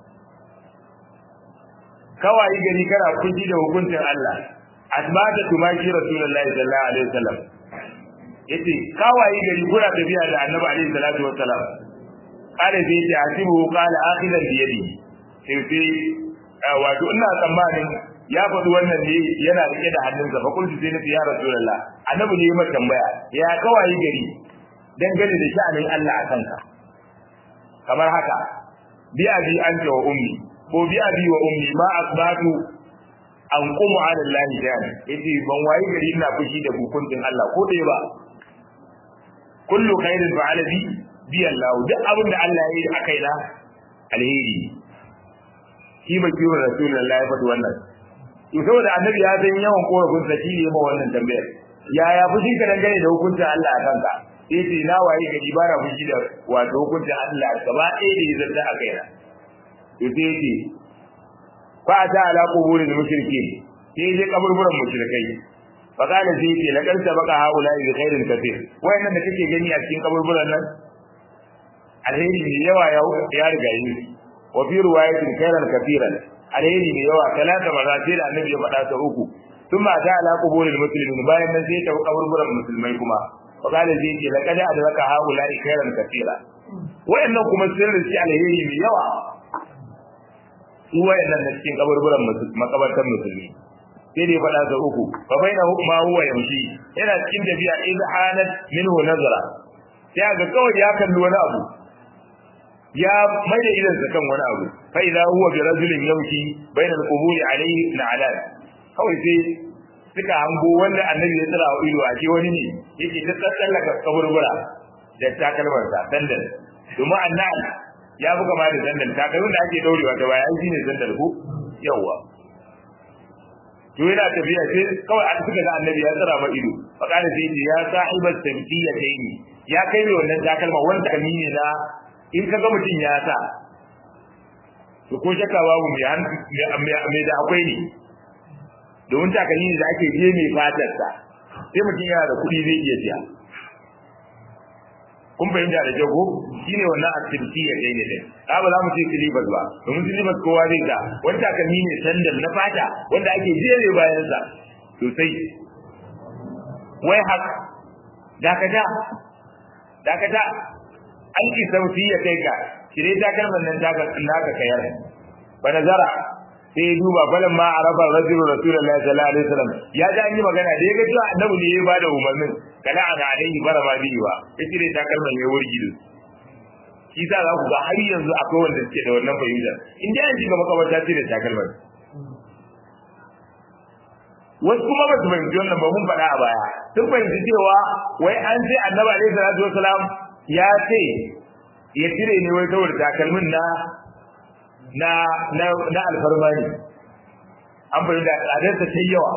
kawai gari kana fushi da hukuncin Allah asbaka tumaki rasulullahi sallallahu alaihi wasallam yace kawai gari kuna tafiya da annabi alaihi salatu wasallam kale sai yace asibu qala akhidan bi yadi sai wato ina tsammanin ya faɗi wannan ne yana rike da hannunsa fa kullu sai nace ya rasulullah annabi ne mai tambaya ya kawai gari dangane da sha'anin Allah a kanka kamar haka bi abi anta wa ummi ko bi abi wa ummi ma asbatu an qumu ala Allah jani yace ban wayi gari ina fushi da hukuncin Allah ko dai ba kullu khairin fa'ala bi bi Allah duk abin da Allah ya yi akai na alheri shi ba kiwo rasulullahi ya faɗi wannan to saboda annabi ya san yawan korafin sa shi ne ma wannan tambayar yaya fushi ka dangane da hukuncin Allah a kanka sai ce na waye gari ba na fushi da wato hukuncin Allah gaba ɗaya da ya zanta a kaina to sai ce fa ta ala quburil mushrikin sai je kaburburan mushrikai fa kana sai ce la karta baka haula bi khairin kathir wayannan da kake gani a cikin kaburburan nan alheri ne yawa ya riga yi wa fi riwayatin khairan kathiran alheri mai yawa talata maza sai da annabi ya faɗa ta uku sun ma ta ala kuburin musulmi bayan nan sai ta kaburburan musulmai kuma fa qala zai ce laqad adraka haula khairan katira wayannan kuma sirrin shi alheri mai yawa su wayannan da cikin kaburburan makabartan musulmi sai dai faɗa sa uku fa baina ma huwa yamshi yana cikin tafiya idh hanat minhu nazara sai ga kawai ya kalli wani abu ya mai da idansa kan wani abu fa idza huwa bi rajulin yamshi baina al-qubur alayhi na'alan kawai sai suka hango wanda annabi ya tsara wa ido a ce wani ne yake ta tsallaka kaburbura da takalmar sa dandan domin annan ya buga ma da dandan takalmin da ake daurewa ta baya shine dandan ko yawa to yana tafiya sai kawai an suka ga annabi ya tsara ma ido fa kana sai ya sahibat tabtiyatayn ya kai mai wannan takalma wanda kalmi ne na in kaga mutum ya sa to ko shakka babu mai da akwai ne domin takalmi ne da ake je mai fatar sa sai mutum yana da kuɗi zai iya siya kun fahimta da jago shine wannan activity ya kai ne dai ka ba za mu ce silibas ba domin silibas kowa zai ta wani takalmi ne sandal na fata wanda ake jere bayan sa sosai wai haka dakata dakata an ki sauti ya kai ka shirye takalman nan daga naka kayar ba nazara sai ya duba falan ma arafa rajulu rasulullahi sallallahu alaihi wasallam ya ji an yi magana da ya ga cewa annabi ne ya bada umarnin kala ana alaihi bara ma biyu ba ya cire takalman ya wurgi da shi sa za ku ga har yanzu akwai wanda suke da wannan fahimtar in dai an shiga makabarta cire takalman wasu kuma ba su fahimci wannan ba mun faɗa a baya sun fahimci cewa wai an ce annabi alaihi salatu wasalam ya ce ya cire ne wai saboda takalmin na na na na alfarma ne an bari da tsadarsa ta yawa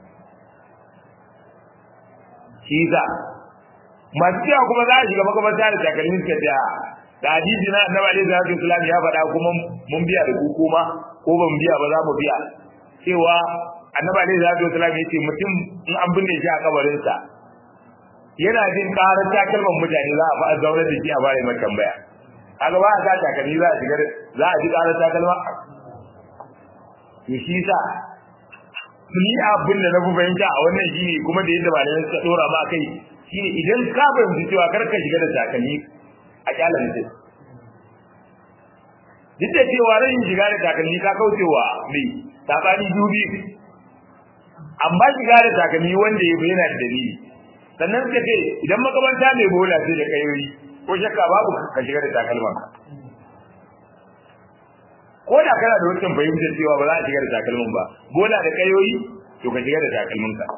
shi za masu cewa kuma za a shiga makamanta da takalmin suka ce da hadisi na annabi alaihi salatu wasalam ya faɗa kuma mun biya da ku kuma ko ban biya ba za mu biya cewa annabi alaihi salatu wasalam ya ce mutum in an binne shi a kabarinsa yana jin karar takalman mutane za a fa zaune da shi a bare mai tambaya kaga ba a sa takalmi za a shigar za a ji karar takalma to shi sa ni abin da na fi fahimta a wannan shi ne kuma da yadda malamai suka dora ma kai shi ne idan ka fahimci cewa kar ka shiga da takalmi a kyala mutum duk da cewa rashin shiga da takalmi ka kaucewa mai sabani dubi amma shiga da takalmi wanda ya bayyana da dalili sannan suka ce idan makamanta mai bola sai da kayoyi ko shakka babu ka shiga da takalman ko da kana da wancan fahimtar cewa ba za a shiga da takalmin ba bola da kayoyi to ka shiga da takalmin ka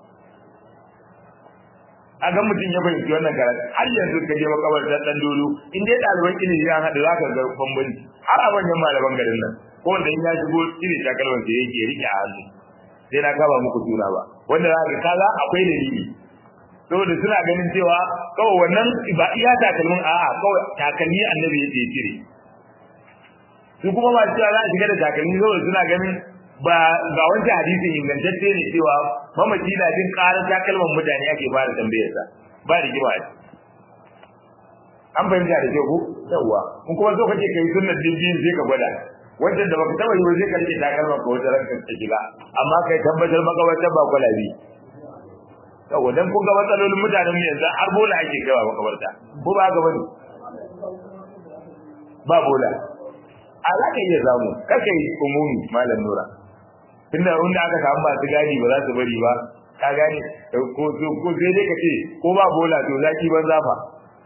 a ga mutum ya fahimci wannan karatu har yanzu ka je makabartar dan dolo in dai ɗaliban ilimi ya haɗu za ka ga bambanci har a manyan malaman garin nan ko wanda in ya shigo cire takalman sai yake rike a hannu sai na kaba muku suna ba wanda za ka kaza akwai dalili saboda suna ganin cewa kawai wannan ba iya takalmin a'a kawai takalmi annabi yake cire su kuma ba cewa za a shiga da takalmi saboda suna ganin ba ga wancan hadisin ingantacce ne cewa mamaci na jin ƙarar takalman mutane ake fara tambayar sa ba da gima an fahimta da kyau ko yawwa kun kuma so kake kai sunnar dindin sai ka gwada wancan da baka taba yi ba sai ka rike takalman ka wata ranka ta shiga amma kai tabbatar makabartar ba kwalabi yawa dan kun ga matsalolin mutanen mu yanzu har bola ake kaiwa makabarta ko ba haka bane ba bola a za ka iya samu kaka yi umumi malam nura tunda wanda aka samu masu gadi ba za su bari ba ka gane ko ko sai dai ka ce ko ba bola to zaki ban zafa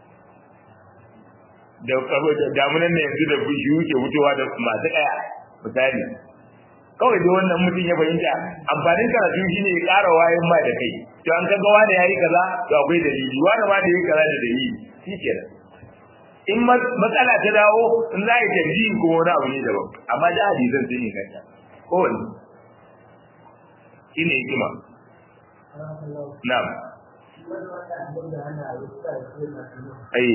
da damunan ne yanzu da bishiyu ke wucewa da masu kaya misali kawai da wannan mutum ya fahimta amfanin karatu shine ya ƙara wayan ma da kai to an kaga wani yayi kaza to akwai dalili wani ma da yayi kaza da dalili shikenan in matsala ta dawo in za a yi tarjihi ko wani abu ne daban amma da hadisan sun yi kanta ko wani shine hikima na'am ai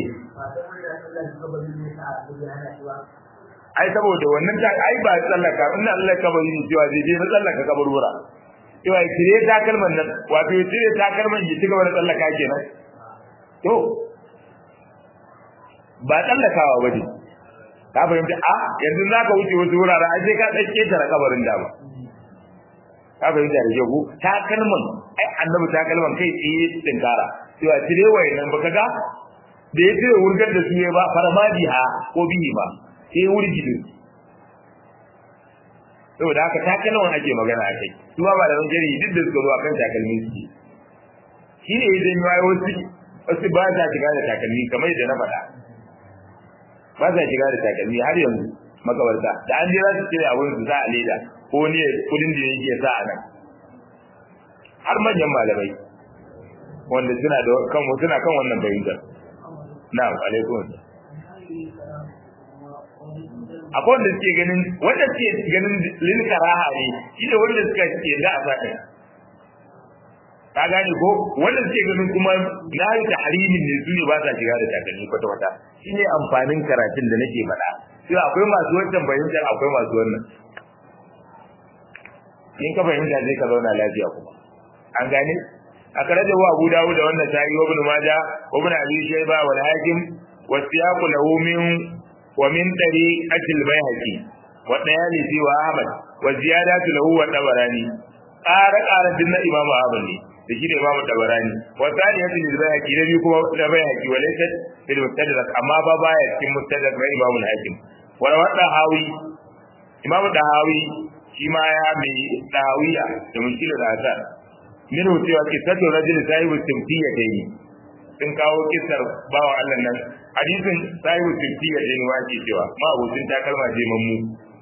ai saboda wannan ta ai ba tsallaka inna Allah ka bari cewa zai je na tsallaka kaburbura cewa ya cire takalman nan wato ya cire takalman ya ci gaba da tsallaka kenan to ba tsallakawa ba ne ka fahimta a yanzu za ka wuce wasu wurare a sai ka tsake tara kabarin da ba ka fahimta da jago takalman ai annabi takalman kai tsaye tsinkara cewa cire wayannan baka ga da ya cire wurgar da su ba farmadi ha ko bihi ba sai wurgi din saboda haka takalman ake magana akai su ba ba da jari duk da suka zo akan takalmin su shi ne idan ya wasu wasu ba sa shiga da takalmi kamar yadda na faɗa ba sa shiga da takalmi har yanzu makabarta da an je za su cire abin su za a leda ko ne kudin da yake sa a nan har manyan malamai wanda suna da kan suna kan wannan bayyana na'am alaikum akwai wanda suke ganin wanda suke ganin lil karaha ne shi ne wanda suka ce da a saka ka gane ko wanda suke ganin kuma na yi tahrimin ne su ne ba sa shiga da takalmi kwata kwata shi ne amfanin karatun da nake faɗa sai akwai masu wancan fahimtar akwai masu wannan in ka fahimta sai ka zauna lafiya kuma an gane a karajar wa Abu Dawud da wannan sa'i wa Ibn Majah wa Ibn Abi Shayba wal Hakim wa siyaqu lahu min wa min tariqati al-Bayhaqi wa Dayalisi wa Ahmad wa ziyadatu lahu wa Tabarani ƙara ƙara din na Imam Ahmad ne da shi da Imam Tabarani wa tsaniyatu lil Bayhaqi da bi kuma da Bayhaqi wa laysa fil Mustadrak amma ba baya cikin Mustadrak na Imam al-Hakim wa rawadda Hawi Imam Dahawi shi ma ya mai dawiya da mushkilar asar min cewa kisatu rajul sahibu timtiya dai sun kawo kisar bawa Allah nan hadisin sahibu timtiya dai ne wace cewa ma abucin takalma je mammu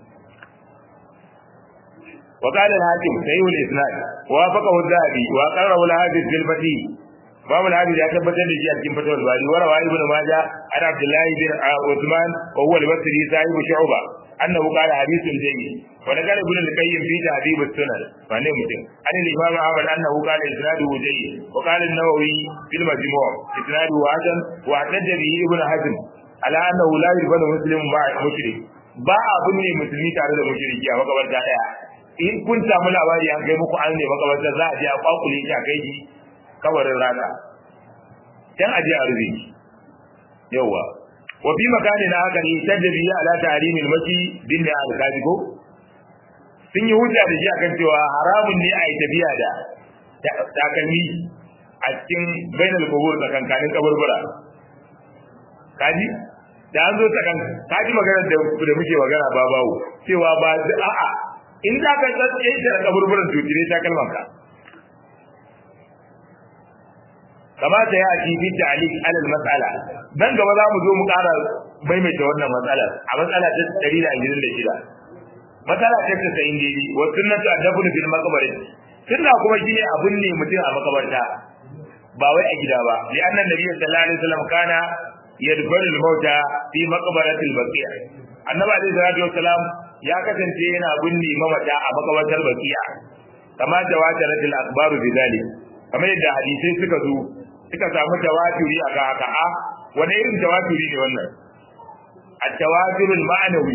wa qala al-hakim sahihu al-isnad wa faqahu al-dhahabi wa qarrahu al-hadith bil fati babu al-hadith ya tabbatar da shi a cikin fatawar bari wa rawa ibn majah an abdullah bin uthman wa huwa al-basri sahibu shu'ba annahu qala hadithun jayyid ونقل ابن القيم في تهذيب السنن فانه مسلم عن الامام احمد انه قال اسناده جيد وقال النووي في المجموع اسناده حسن واحتج به ابن حزم على انه لا يبنى مسلم مع مشرك ba abin ne musulmi tare da mushriki a makabarta daya in kun samu labari an kai muku an ne makabarta za a je a kwakule shi a kai shi kabarin rana dan a je a rufe shi yawa wa fi makanin haka ne tajbi ala tahrimil masi bin al-kazibo sun yi hujja da shi akan cewa haramun ne a yi tafiya da takalmi a cikin bainal kubur tsakankanin kaburbura kaji da an zo tsakan kaji maganar da da muke magana ba bawo cewa ba a'a in za ka tsaye da kaburburan tutire takalman ka kamata ya ci fi ta'liq ala al-mas'ala dan gaba za mu zo mu ƙara maimaita wannan matsalar a matsala ta 126 matsala ta ta sayin daidai wa sunnatu adabun fil maqbari sunna kuma shine abun ne mutum a makabarta ba wai a gida ba li anna nabiy sallallahu alaihi wasallam kana yadbaru al mauta fi maqbarati al baqiya annabi alaihi salatu wasallam ya kasance yana binne mamata a makabartar baqiya kama tawatarat al akhbaru bi dhalik kamar yadda hadisai suka zo suka samu tawaturi a ga haka a wani irin tawaturi ne wannan at-tawaturul ma'nawi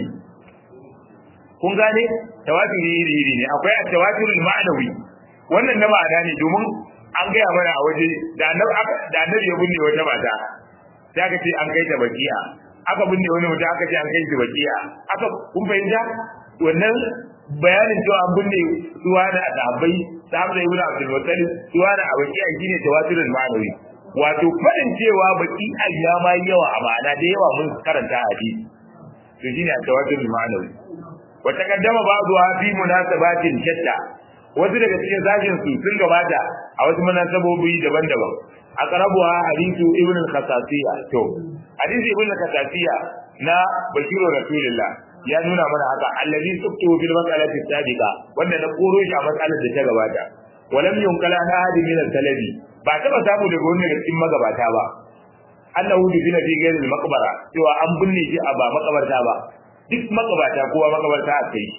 kun gane tawaturi iri iri ne akwai at-tawaturul ma'nawi wannan na ma'ana ne domin an gaya mana a waje da annabi da annabi ya binne wata mata sai aka ce an kai ta bakiya aka binne wani mutum aka ce an kai ta bakiya aka kun fahimta wannan bayanin cewa an binne suwa da sahabbai sahabbai ibn abdul muttalib suwa da bakiya shine tawaturul ma'nawi wato fadin cewa baki ayyama yawa a ma'ana da yawa mun karanta hadisi to shine tawaturul ma'nawi wata kaddama ba'dha fi munasabatin shatta wasu daga cikin sashin su sun gabata a wasu munasabobi daban-daban aqrabuha hadithu ibn al-khasasiyya to hadisi ibn al-khasasiyya na bashiru rasulullah ya nuna mana haka allazi suktu bil mas'alati sabiqa wanda na koro shi a matsalar da ta gabata walam yunkala na hadi min al-talabi ba taba samu daga wani daga cikin magabata ba annahu bi fi ghairi al-maqbara cewa an binne shi a ba makabarta ba duk makabata kowa makabata a kai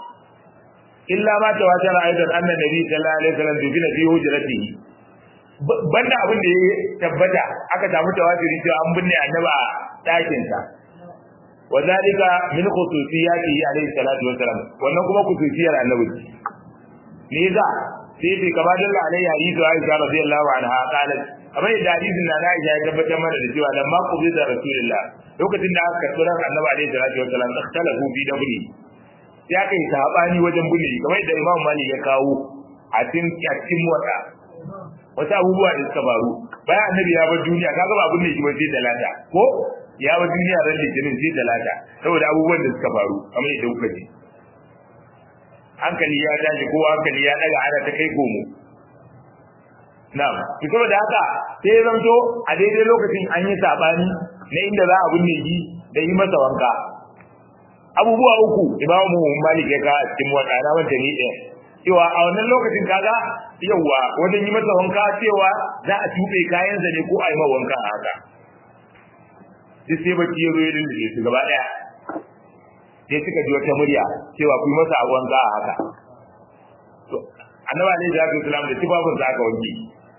illa ma tawatar aidan anna nabi sallallahu alaihi wasallam dubina fi hujratihi banda abin da ya tabbata aka samu tawatiri cewa an binne annabi a dakin sa wa zalika min khususiyatihi alaihi salatu wasallam wannan kuma khususiyar annabi ne za sai sai kama dalla alaihi hadithu aisha radiyallahu anha qalat kamar da hadisin na Aisha ya tabbatar mana da cewa lamma qubida rasulullah lokacin da aka karɓi ran annabi alaihi salatu wasallam ikhtalafu fi dabri ya kai sabani wajen bunne kamar da Imam Malik ya kawo a cikin cikin wata wasu abubuwa da suka faru bayan annabi ya bar duniya kaga ba abin da yake ba sai talata ko ya bar duniya ran litinin sai talata saboda abubuwan da suka faru kamar yadda kuka ji hankali ya tashi ko hankali ya daga ana ta kai komo na'am to saboda haka sai ya zanto a daidai lokacin an yi sabani na inda za a binne shi da yi masa wanka abubuwa uku imamu malik ya ka cikin wadana wanda ni ɗaya cewa a wannan lokacin kaga yawa wajen yi masa wanka cewa za a tuɓe kayansa ne ko a yi ma wanka a haka duk sai bacci ya zo ya lullube su gaba ɗaya sai suka ji wata murya cewa ku yi masa wanka a haka to annabi alaihi salatu wasalam da tibabun sa aka wanke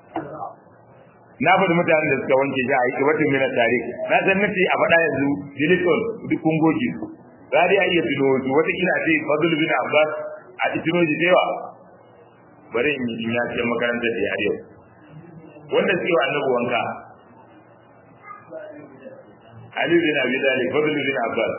na faɗi mutanen da suka wanke shi a yi wata mina tare na san nace a faɗa yanzu dilikon duk kun goge su za dai a iya tuno su wata kila ce fadl bin abbas a tuno shi cewa bari in yi na cikin makarantar da yau wanda suke wa annabi wanka Ali bin Abi Talib fadl bin abbas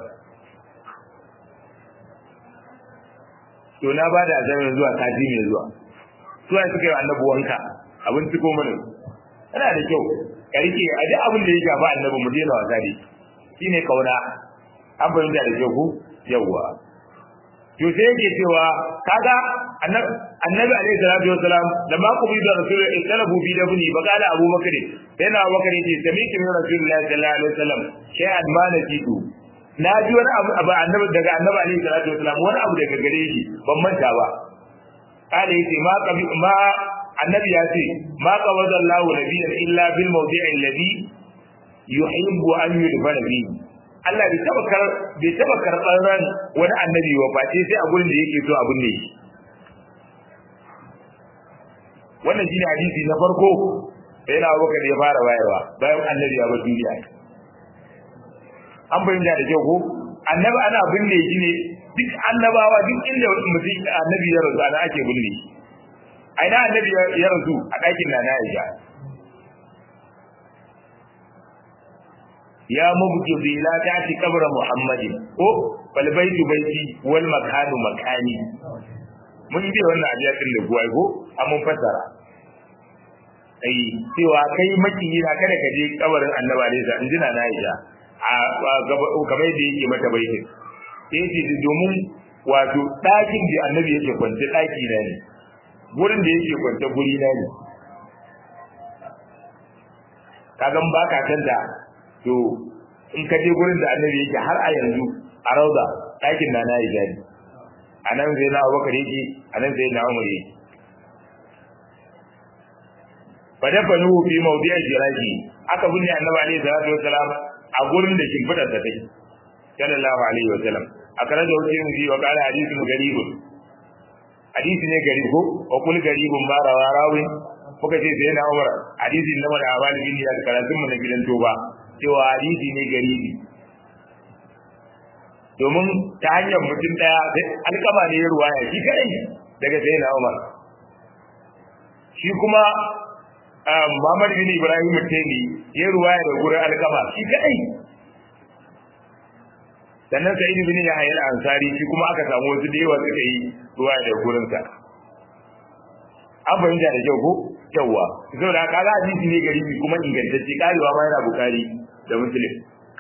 to na ba da azamin zuwa sati mai zuwa suwa suka yi annabi wanka abin ciko mana yana da kyau ka rike a duk abin da ya shafi annabi mu daina wasa da shine kauna an fahimta da kyau ku yawwa to sai yake cewa kaga annabi alaihi salatu wasalam da ma ku bi da rasul ikalabu bi da buni ba kala abu bakar sai na bakar yace sami'tu min rasulullahi sallallahu alaihi wasallam shay'an ma nasitu na ji wani abu abu annabi daga annabi alaihi salatu wasalam wani abu daga gare shi ban manta ba kala yace ma qabi ma annabi ya ce ma qawada Allahu nabiyyan illa bil mawdi'i alladhi yuhibbu an yudfana fihi Allah bai taba kar bai taba karɓar ran wani annabi wa face sai a gurin da yake so abin ne wannan shine hadisi na farko da yana Abubakar ya fara bayarwa bayan annabi ya bar duniya an bayyana da kyau ko annabi ana binne shi ne duk annabawa duk inda mutum annabi ya rasu ana ake binne a ina annabi ya rasu a ɗakin na na Aisha ya mubghidi la ta'ti qabra muhammadin ko bal baitu baiti wal makanu makani mun yi wannan abiyatin da guwai ko mun fassara ai cewa kai makiyi na kada ka je kabarin annabi alaihi salam injina na Aisha a kamar yadda yake mata baitin sai ce domin wato ɗakin da annabi yake kwance ɗaki na ne gurin da yake kwance guri na ne kagan ba ka kanta to in ka je gurin da annabi yake har a yanzu a rauda ɗakin na na yi jari a nan zai na abubakar yake a nan zai na umar yake fa dafa nuhu fi mawdi'a jiraji aka binne annabi alaihi salatu wasalam a gurin da shimfidar da take sallallahu alaihi wasallam a karar da wuce mu wa qala hadithun garibun hadisi ne garibo wa kul garibun ma rawa rawin kuka ce sai na umar hadisi na wani abali bin da karatun mu na gidan toba cewa hadisi ne garibi domin ta hanyar mutum daya alkama ne ya ruwaya shi kadai daga sai na umar shi kuma Muhammad bin Ibrahim Tani ya ruwaya da gurin alkama shi kadai sannan sai ibn Yahya al-Ansari shi kuma aka samu wasu da yawa suka yi ruwaya da gurin sa an fahimta da kyau ko yawa saboda kaga hadisi ne garibi kuma ingantacce karewa ma yana bukari da muslim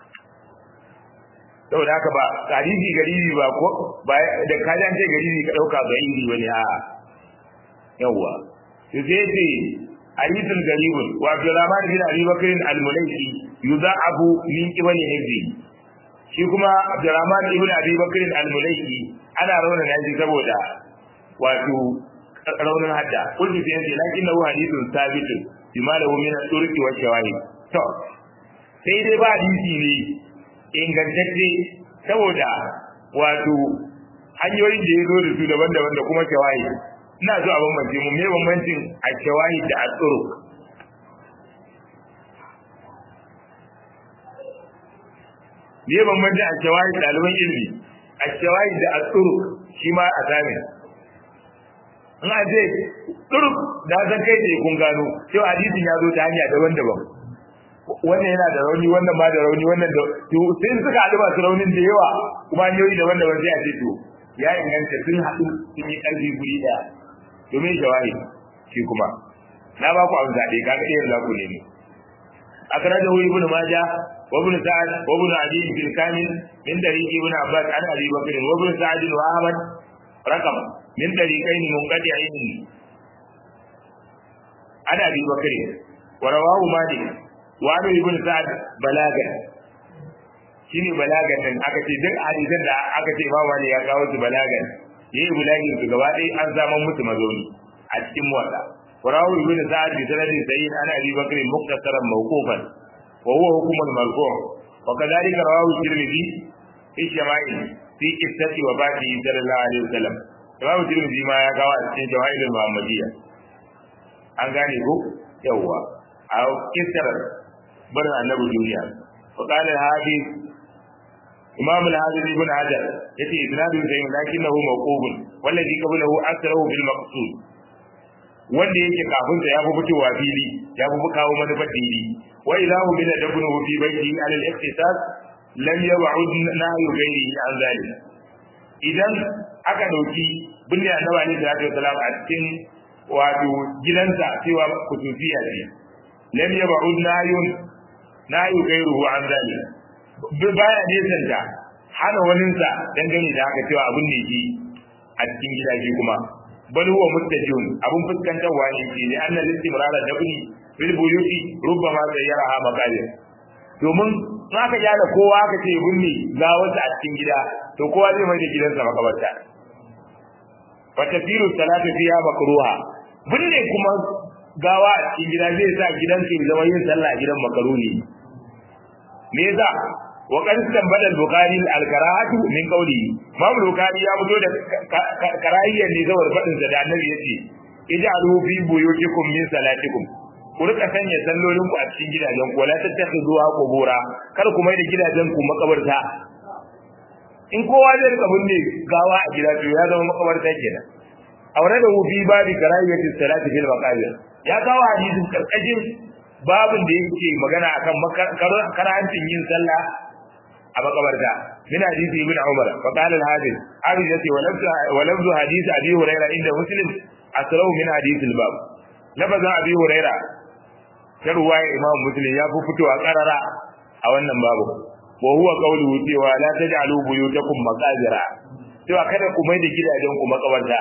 saboda haka ba hadisi garibi ba ko ba da kaji an ce garibi ka dauka ba iri wani a yawa to sai ce hadithul garibun wa Abdurrahman bin Abi Bakr al-Mulaiki yudha'abu min qibali hibbi shi kuma Abdurrahman ibn Abi Bakr al-Mulaiki ana rauna shi saboda wato raunin hadda kullu sai yace lakin lahu hadithun sabitun bima lahu min al-turqi wa shawahid to sai dai ba hadisi ne ingantacce saboda wato hanyoyin da ya zo da su daban-daban da kuma shawahid ina so a bambance mu me bambancin a shawahid da al-turuq me bambancin a shawahid ɗaliban ilimi a shawahid da al-turuq shi ma a zamin in a ce turuk da san kai ce kun gano cewa hadisin ya zo ta hanya daban-daban wannan yana da rauni wannan ma da rauni wannan da to sai suka haɗu masu raunin da yawa kuma hanyoyi daban-daban sai a ce to ya inganta sun haɗu sun yi ƙarfi guri ɗaya domin jawahi shi kuma na ba ku amsa dai kaga ɗayan za ku nemi akhrajahu ibn majah wa ibn sa'ad wa ibn adi bil kamil min tariqi ibn abbas an abi bakr wa ibn sa'ad wa ahmad raqam min tariqayn munqati'ain an abi bakr wa rawahu malik wa an ibn sa'ad balaga shine balagan nan aka ce duk hadisan da aka ce imam malik ya kawo su balagan yayi bulagin su gaba ɗaya an zama musu mazauni a cikin muwatta وراوي ابن سعد بسند سعيد عن ابي بكر مختصرا موقوفا وهو حكم المرفوع وكذلك رواه الترمذي في الشمائل في قصة وفاته صلى الله عليه وسلم رواه الترمذي ما يقع في جوائل المحمدية an gane ko yawwa a kisar barin annabi duniya wa qala al-hafiz imam al-hafiz ibn hajar yace isnadu sahih lakinnahu mawqufun wallazi qablahu aktharu bil maqsud wanda yake kafin sa ya fi fitowa fili ya fi kawo manufar fili wa idza hu min dabnu fi baiti ala al-iqtisad lam yab'ud nahyu ghairihi an zalik idan aka dauki binne annabi ne sallallahu alaihi wasallam a cikin wato gidansa cewa kutufiya ce lam yab'ud nahyun nahyu ghairuhu an zalik baya nesanta hana waninsa dangane da haka cewa abin ne shi a cikin gidaje kuma bal huwa mustajun abun fuskantarwa ne ke ne annal istimrar da buni fil buyuti rubbama sayyaraha maqadir domin in aka gyara kowa aka ce bunni ga wasu a cikin gida to kowa zai mai da gidansa makabarta wa tasiru salatu fiha makruha bunne kuma gawa a cikin gida zai sa gidansa ya zama yin sallah a gidan makaruni me yasa wa qad tambala al-bukhari al-karahatu min qawli Imam Bukhari ya fito da karahiyyar ne zawar fadin da annabi yace ij'alu fi buyutikum min salatikum ku rika sanya sallolin ku a cikin gidajen ku wala tattakhuzuha qubura kar ku mai da gidajen ku makabarta in kowa zai rika binne gawa a gida to ya zama makabarta kenan aure da hu fi babi karahiyyati salati fil maqabir ya kawo hadisin karkashin babin da yake magana akan karahancin yin sallah a makabarta min hadisi ibn umar fa qala al hadith abi yati wa lafzu hadith abi hurairah inda muslim asrahu min hadith al bab lafazan abi hurairah ta ruwaya imam muslim ya fi fitowa karara a wannan babu wa huwa qawluhu cewa la taj'alu buyutakum maqabira cewa kada ku mai da gidajen ku makabarta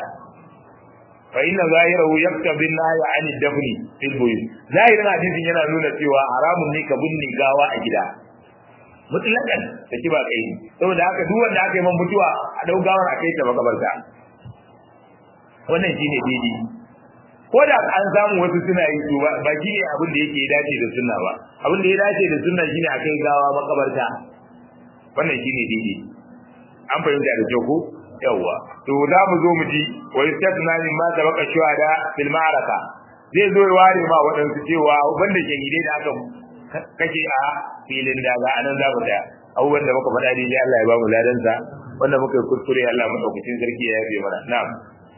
fa inna zahirahu yaktabi an-nahy 'an ad-dafni fil buyut zahirin hadisin yana nuna cewa haramun ne ka binne gawa a gida mutlakan da ki ba kai saboda haka duk wanda aka yi man mutuwa a dau gawar a kai ta makabarta wannan shine daidai ko da an samu wasu suna yi to ba shi ne abin da yake dace da sunna ba abin da ya dace da sunna shine a kai gawa makabarta wannan shine daidai an fahimta da kyau ko yawwa to za mu zo mu ji wa yastasna min ma sabaqa shuhada fil ma'araka zai zo ya ware ma waɗansu cewa wanda ke gide da aka kake a filin daga anan za mu daya abubuwan da muka faɗa daidai Allah ya ba mu ladansa wanda muka yi kuskure Allah madaukakin sarki ya yafe mana na'am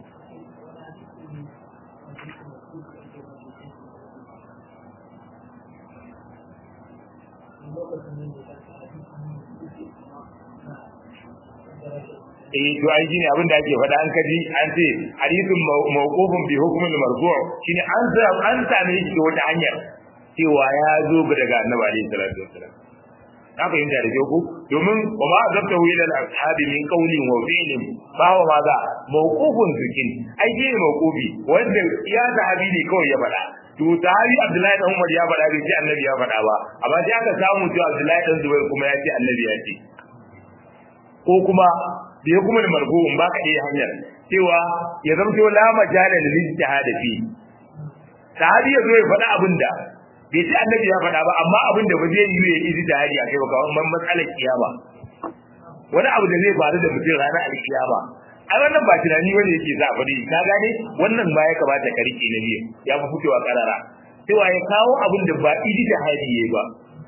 eh to ai shine abin da ake faɗa an kaji an ce hadithun mawqufun bi hukmin marfu' shine an sa an same shi da wata hanyar cewa ya zo daga annabi alaihi salatu wassalam na fahimta da ku domin wa ma azabtahu ila al-ashabi min qawlin wa fi'lin fa wa ma za mawqufun zikin ai shine mawqufi wanda ya sahabi ne kawai ya faɗa to sahabi Abdullahi dan Umar ya faɗa bai ce annabi ya faɗa ba amma sai aka samu cewa Abdullahi dan Zubair kuma ya ce annabi ya ce ko kuma da ya kuma da marfu'un ba ka iya hanyar cewa ya zamto la majala lil ijtihad fi sahabi ya zo ya faɗa abin da bai ce annabi ya faɗa ba amma abin da ba zai yi ya yi da hadi a kai ba kawai matsalar kiyama wani abu da zai faru da mutum ranar alkiyama ai wannan ba tunani wani yake za a faɗi ka gane wannan ba ya kamata ka rike na biyu ya fi fitowa karara cewa ya kawo abin da ba idi da hadi yayi ba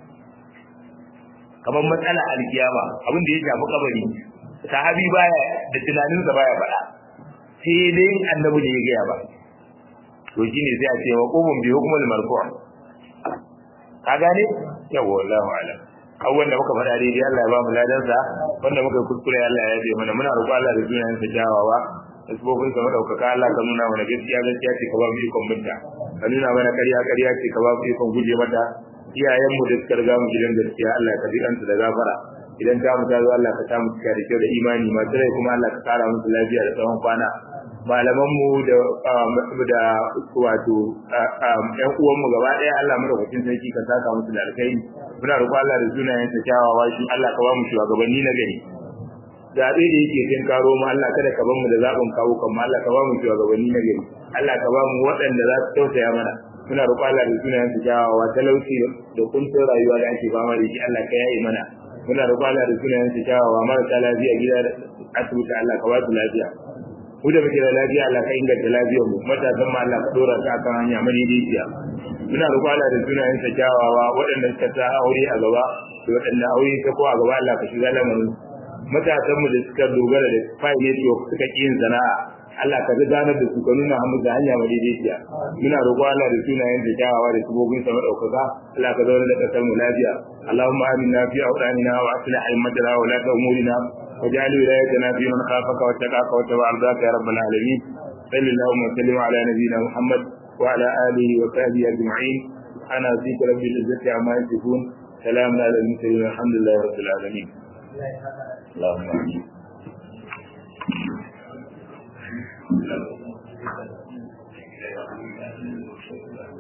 kamar matsala alkiyama abin da ya shafi kabari sahabi baya da tunaninsa baya faɗa sai dai annabi ne ya gaya ba to shine sai a ce wa qubun bi hukmul marfu' ka gane yawa wallahu alam abubuwan da muka faɗa daidai Allah ya ba mu ladansa wanda muka yi kuskure Allah ya yabe mana muna roƙo Allah da sunayen sa kyawawa da sabobin sa madaukaka Allah ka nuna mana gaskiya gaskiya ce ka ba mu ikon binta ka nuna mana ƙarya ƙarya ce ka ba mu ikon guje mata iyayenmu da suka riga mu gidan gaskiya Allah ka jikan su da gafara idan ta mu ta zo Allah ka ta mu cika da kyau da imani masu rai kuma Allah ka kara musu lafiya da tsawon kwana malamanmu da da wato ƴan uwanmu gaba ɗaya Allah madaukakin sarki ka saka musu da alkhairi muna roƙon Allah da sunayen sa kyawawa shi Allah ka ba mu shugabanni na gari zaɓe da yake kin karo mu Allah kada ka bar mu da zaɓin kawo kan Allah ka ba mu shugabanni na gari Allah ka ba mu waɗanda za su tausaya mana muna roƙon Allah da sunayen sa kyawawa talauci da kuntun rayuwa da ake fama da shi Allah ka yaye mana muna roƙon Allah da sunayen sa kyawawa marasa lafiya gida asibiti Allah ka ba su lafiya mu da muke da lafiya Allah ka inganta lafiyar mu matasan ma Allah ka dora su akan hanya madaidaiciya muna roƙo Allah da sunayen sa kyawawa waɗanda suka ta aure a gaba da waɗanda aure ta ko a gaba Allah ka shiga lamarin matasan mu da suka dogara da fai network suka ƙi yin sana'a Allah ka ga ganar da su ka nuna hannu da hanya madaidaiciya muna roƙo Allah da sunayen sa kyawawa da subobin sa madaukaka Allah ka zauna da kasar mu lafiya Allahumma aminna fi awdanina wa aslih aimatana wa la umurina واجعل ولايتنا في من خافك واتقاك واتبع رضاك يا رب العالمين صل اللهم وسلم على نبينا محمد وعلى اله وصحبه اجمعين انا فيك رب العزه عما يصفون سلام على المرسلين الحمد لله رب العالمين اللهم امين Thank you.